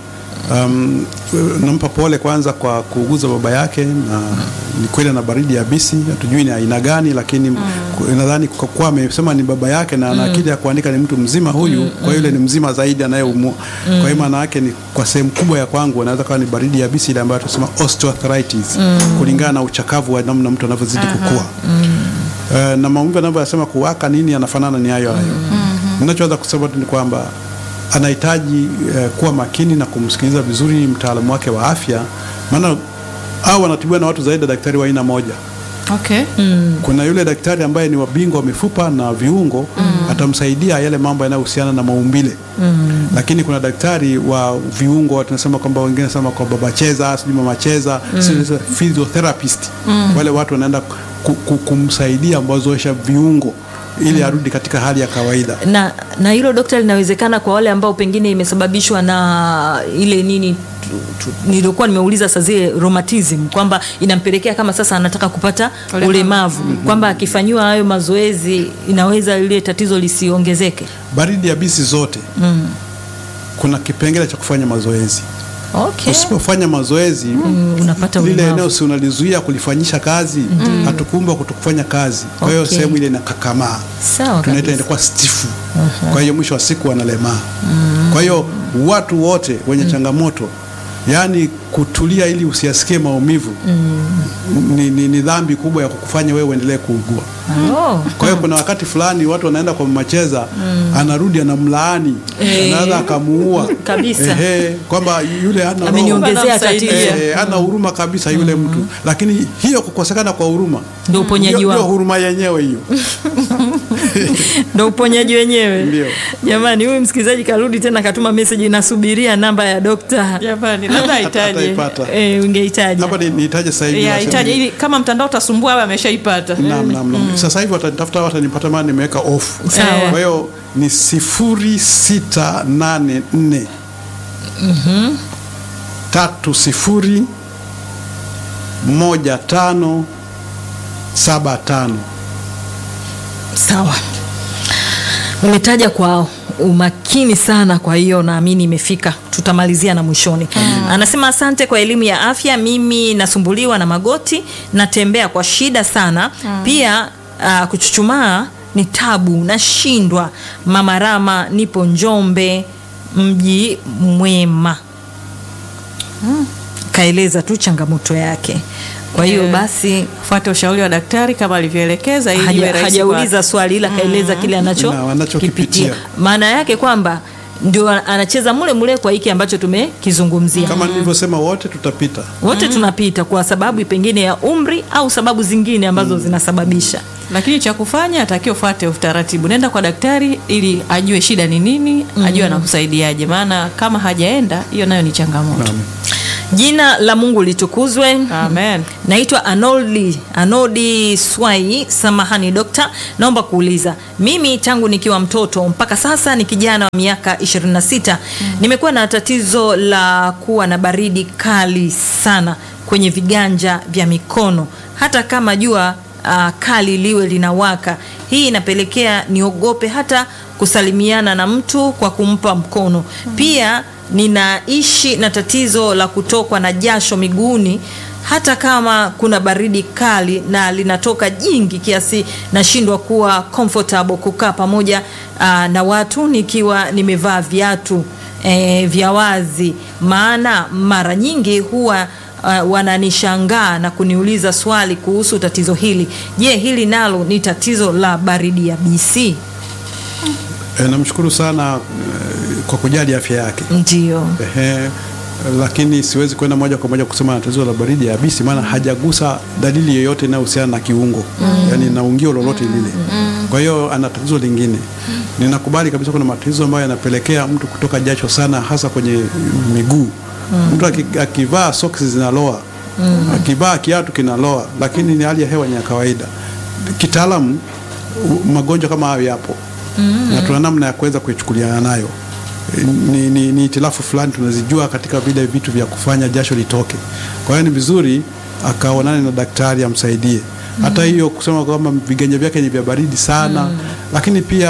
Speaker 3: Um, nampa pole kwanza kwa kuuguza baba yake, na ni kweli ana baridi yabisi, hatujui ni aina gani, lakini ku- nadhani kwa kuwa amesema ni baba yake na ana akili ya kuandika, ni mtu mzima huyu, kwa yule ni mzima zaidi anayeumua. Kwa hiyo maana yake ni kwa sehemu kubwa ya kwangu anaweza kuwa ni baridi yabisi ile ambayo tunasema osteoarthritis, kulingana na uchakavu wa namna mtu anavyozidi kukua. Eh, na maumivu anavyosema kuwaka nini yanafanana ni hayo hayo. Ninachoweza kusema tu ni kwamba anahitaji eh, kuwa makini na kumsikiliza vizuri mtaalamu wake wa afya, maana au wanatibiwa na watu zaidi ya daktari wa aina moja.
Speaker 1: Okay.
Speaker 3: Kuna yule daktari ambaye ni wabingwa wa mifupa na viungo atamsaidia yale mambo yanayohusiana na maumbile lakini kuna daktari wa viungo tunasema kwamba wengine nasema kwa baba cheza sijui mama cheza sijui physiotherapist wale watu wanaenda ku, ku, kumsaidia mazoesha viungo ili arudi katika hali ya kawaida.
Speaker 2: na na hilo dokta linawezekana kwa wale ambao pengine imesababishwa na ile nini tu- tu- nilikuwa nimeuliza saa zile rheumatism kwamba inampelekea kama sasa anataka kupata
Speaker 1: Ulemavu.
Speaker 2: ulemavu kwamba akifanyiwa hayo mazoezi inaweza ile tatizo lisiongezeke
Speaker 3: Baridi ya bisi zote kuna kipengele cha kufanya mazoezi.
Speaker 2: okay.
Speaker 3: Usipofanya mazoezi
Speaker 2: unapata
Speaker 3: lile
Speaker 2: ulemavu.
Speaker 3: eneo si unalizuia kulifanyisha kazi, hatukuumbwa kutokufanya kazi. Kwa hiyo
Speaker 2: Okay.
Speaker 3: sehemu ile inakakamaa,
Speaker 2: Sawa
Speaker 3: tunaita
Speaker 2: kabisa.
Speaker 3: inakuwa stifu. Kwa hiyo mwisho wa siku wanalemaa. Kwa hiyo watu wote wenye changamoto yaani kutulia ili usiyasikie maumivu ni, ni, ni dhambi kubwa ya kukufanya wewe uendelee kuugua.
Speaker 2: Oh.
Speaker 3: Kwa hiyo kuna wakati fulani watu wanaenda kwa macheza, anarudi anamlaani, anaweza akamuua
Speaker 2: Kabisa.
Speaker 3: Ehe, kwamba yule hana roho.
Speaker 2: ameniongezea
Speaker 1: Anamsaidia.
Speaker 2: tatizo
Speaker 3: Eh, ana huruma kabisa yule mtu, lakini hiyo kukosekana kwa huruma
Speaker 2: Ndio uponyaji
Speaker 3: ndio- ndio
Speaker 2: wao.
Speaker 3: huruma yenyewe hiyo.
Speaker 2: ndo uponyaji wenyewe
Speaker 3: Ndio.
Speaker 2: jamani huyu msikilizaji karudi tena katuma meseji nasubiria namba ya dokta
Speaker 1: Jamani, labda ahitaji.
Speaker 3: Ataipata.
Speaker 2: e, ungehitaji
Speaker 3: Hapa ni- nihitaje sasa hivi
Speaker 1: Ya,
Speaker 3: nasema-
Speaker 1: hitaji ili kama mtandao utasumbua awe ameshaipata.
Speaker 3: Naam, naam, naam. Sasa hivi watanitafuta watanipata, maana nimeweka off.
Speaker 2: Sawa.
Speaker 3: Kwa hiyo ni sifuri sita nane nne tatu sifuri moja tano saba tano.
Speaker 2: sawa umetaja kwa umakini sana kwa hiyo naamini imefika tutamalizia na mwishoni anasema asante kwa elimu ya afya mimi nasumbuliwa na magoti natembea kwa shida sana pia uh, kuchuchumaa ni tabu nashindwa mama rama nipo njombe mji mwema kaeleza tu changamoto yake kwa hiyo
Speaker 1: Eh,
Speaker 2: basi
Speaker 1: Fuate ushauri wa daktari kama alivyoelekeza ili iwe
Speaker 2: haja,
Speaker 1: rahisi
Speaker 2: hajauliza swali ila kaeleza kile anacho
Speaker 3: Na wanachokipitia.
Speaker 2: kipitia. maana yake kwamba ndio anacheza mule mule kwa hiki ambacho tumekizungumzia
Speaker 3: Kama nilivyosema, wote tutapita.
Speaker 2: wote tunapita kwa sababu pengine ya umri au sababu zingine ambazo zinasababisha
Speaker 1: lakini cha kufanya atakiwa ufuate utaratibu, nenda kwa daktari ili ajue shida ni nini, ajue anakusaidiaje, maana kama hajaenda, hiyo nayo ni changamoto.
Speaker 3: Naam.
Speaker 2: jina la mungu litukuzwe
Speaker 1: Amen.
Speaker 2: naitwa anoldi anodi swai samahani dokta naomba kuuliza mimi tangu nikiwa mtoto mpaka sasa ni kijana wa miaka 26 nimekuwa na tatizo la kuwa na baridi kali sana kwenye viganja vya mikono hata kama jua uh, kali liwe linawaka hii inapelekea niogope hata kusalimiana na mtu kwa kumpa mkono pia ninaishi na tatizo la kutokwa na jasho miguuni hata kama kuna baridi kali na linatoka jingi kiasi nashindwa kuwa comfortable kukaa pamoja uh, na watu nikiwa nimevaa viatu e, vya wazi maana mara nyingi huwa uh, wananishangaa na kuniuliza swali kuhusu tatizo hili je hili nalo ni tatizo la baridi ya bc
Speaker 3: E, namshukuru sana e, kwa kujali afya yake.
Speaker 2: ndio
Speaker 3: Ehe, lakini siwezi kwenda moja kwa moja kusema na tatizo la baridi ya yabisi, maana hajagusa dalili yoyote inayohusiana na kiungo yaani na ungio lolote lile. Kwa hiyo ana tatizo lingine. Ninakubali kabisa kuna matatizo ambayo yanapelekea mtu kutoka jasho sana, hasa kwenye miguu. Mtu aki- akivaa soksi zinaloa, akivaa kiatu kinaloa, lakini ni hali ya hewa ni ya kawaida. Kitaalamu u- magonjwa kama hayo yapo na tuna namna ya kuweza kuichukuliana nayo ni, ni, ni itilafu fulani tunazijua katika vile vitu vya kufanya jasho litoke. Kwa hiyo ni vizuri akaonane na daktari amsaidie. Hata hiyo kusema kwamba viganja vyake ni vya baridi sana, lakini pia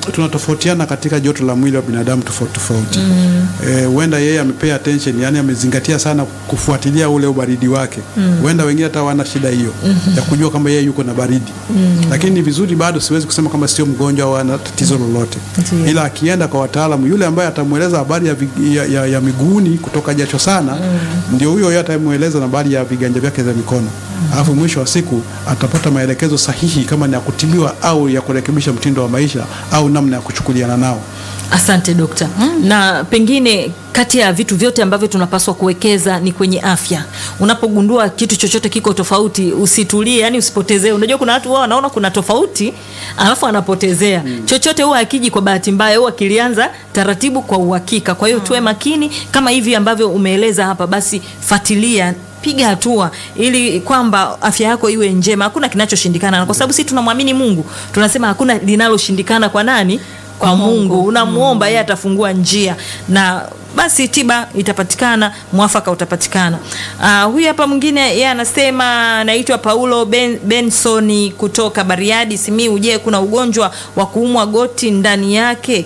Speaker 3: tunatofautiana katika joto la mwili wa binadamu tofauti tofauti. Eh, huenda yeye amepay attention, yani amezingatia sana kufuatilia ule ubaridi wake. Huenda wengine hata wana shida hiyo ya kujua kwamba yeye yuko na baridi. Lakini ni vizuri bado, siwezi kusema kama sio mgonjwa au ana tatizo lolote,
Speaker 2: Ndiyo.
Speaker 3: ila akienda kwa wataalamu, yule ambaye atamweleza habari ya, vi- ya, ya, ya miguuni kutoka jasho sana, ndio huyo yeye atamweleza na habari ya viganja vyake vya mikono, alafu mwisho wa siku atapata maelekezo sahihi kama ni ya kutibiwa au ya kurekebisha mtindo wa maisha au namna ya kuchukuliana nao.
Speaker 2: Asante dokta. Na pengine kati ya vitu vyote ambavyo tunapaswa kuwekeza ni kwenye afya. Unapogundua kitu chochote kiko tofauti, usitulie, yani usipotezee. Unajua kuna watu wao wanaona kuna tofauti, alafu anapotezea. Chochote huwa akiji kwa bahati mbaya, huwa kilianza taratibu kwa uhakika. Kwa hiyo tuwe makini kama hivi ambavyo umeeleza hapa, basi fuatilia piga hatua ili kwamba afya yako iwe njema. Hakuna kinachoshindikana, na kwa sababu sisi tunamwamini Mungu, tunasema hakuna linaloshindikana kwa nani? Kwa Mungu. Unamwomba yeye atafungua njia na basi tiba itapatikana, mwafaka utapatikana. Uh, huyu hapa mwingine yeye anasema anaitwa Paulo ben, Bensoni kutoka Bariadi Simiu. Je, kuna ugonjwa wa kuumwa goti ndani yake?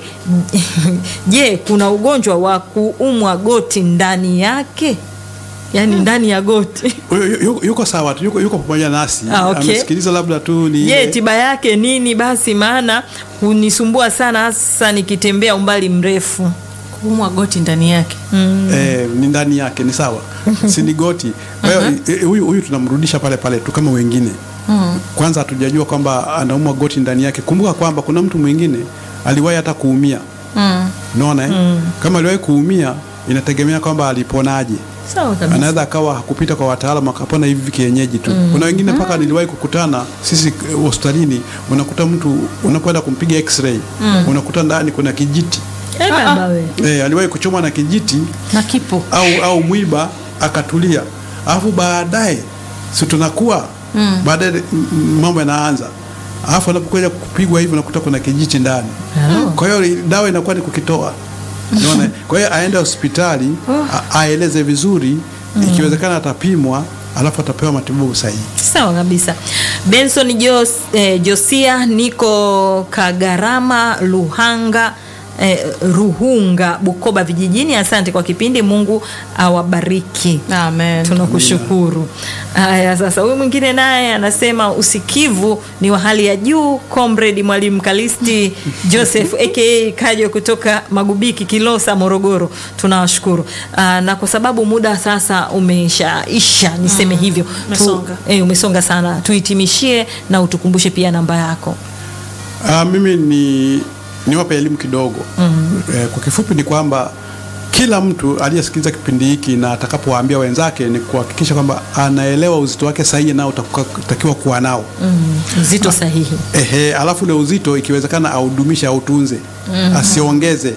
Speaker 2: Je, kuna ugonjwa wa kuumwa goti ndani yake? Yaani ndani ya goti.
Speaker 3: Yu- yu- Yuko sawa tu, yuko, yuko pamoja nasi
Speaker 2: Ah, okay.
Speaker 3: amesikiliza, labda tu ni
Speaker 2: Je,
Speaker 3: ile-
Speaker 2: tiba yake nini basi? Maana hunisumbua sana hasa nikitembea umbali mrefu.
Speaker 1: kuumwa goti ndani yake
Speaker 3: eh, ni ndani yake ni sawa si ni goti kwa hiyo eh, huyu huyu tunamrudisha pale pale tu kama wengine kwanza hatujajua kwamba anaumwa goti ndani yake kumbuka kwamba kuna mtu mwingine aliwahi hata kuumia unaona eh? kama aliwahi kuumia inategemea kwamba aliponaje
Speaker 2: Sawa kabisa.
Speaker 3: anaweza akawa hakupita kwa wataalamu akapona hivi kienyeji tu. Kuna wengine mpaka niliwahi kukutana sisi eh, hospitalini, unakuta mtu unapoenda kumpiga x-ray unakuta ndani kuna kijiti
Speaker 2: Eh, baba we.
Speaker 3: eh, aliwahi kuchomwa na kijiti
Speaker 1: na kipo
Speaker 3: au, au mwiba akatulia, alafu baadaye si tunakuwa baadaye mm, mm, mambo yanaanza, alafu anapokuja kupigwa hivi unakuta kuna kijiti ndani. Kwa hiyo dawa inakuwa ni kukitoa. Unaona? Kwa hiyo aende hospitali a- aeleze vizuri, ikiwezekana atapimwa, alafu atapewa matibabu sahihi.
Speaker 2: Sawa kabisa. Benson Jos, eh, Josia niko Kagarama Luhanga eh, Ruhunga Bukoba vijijini. Asante kwa kipindi, Mungu awabariki.
Speaker 1: amen
Speaker 2: Tunakushukuru. Haya, sasa huyu mwingine naye anasema usikivu ni wa hali ya juu. Comrade Mwalimu Kalisti Joseph aka Kajo kutoka Magubiki Kilosa Morogoro, tunawashukuru. Ah, na kwa sababu muda sasa umeshaisha, niseme hivyo
Speaker 1: umesonga.
Speaker 2: eh, umesonga sana, tuhitimishie na utukumbushe pia namba yako.
Speaker 3: Ah, mimi ni niwape elimu kidogo. Eh, kwa kifupi ni kwamba kila mtu aliyesikiliza kipindi hiki na atakapowaambia wenzake ni kuhakikisha kwamba anaelewa uzito wake sahihi nao utakiwa kuwa nao.
Speaker 2: Uzito sahihi.
Speaker 3: Ehe, alafu ule uzito ikiwezekana audumishe, autunze, asiongeze.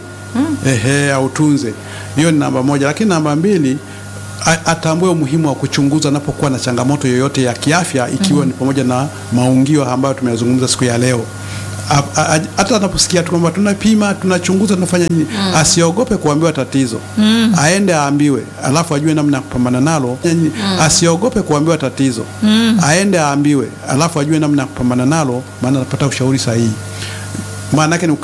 Speaker 3: Ehe, autunze. Hiyo ni namba moja, lakini namba mbili a- atambue umuhimu wa kuchunguza anapokuwa na changamoto yoyote ya kiafya ikiwa ni pamoja na maungio ambayo tumeyazungumza siku ya leo. A- a- a- Hata anaposikia tu kwamba tunapima, tunachunguza, tunafanya nini, asiogope kuambiwa tatizo, aende aambiwe, alafu ajue namna ya kupambana nalo. Asiogope kuambiwa tatizo, aende aambiwe, alafu ajue namna ya kupambana nalo, maana anapata ushauri sahihi. Maana yake ni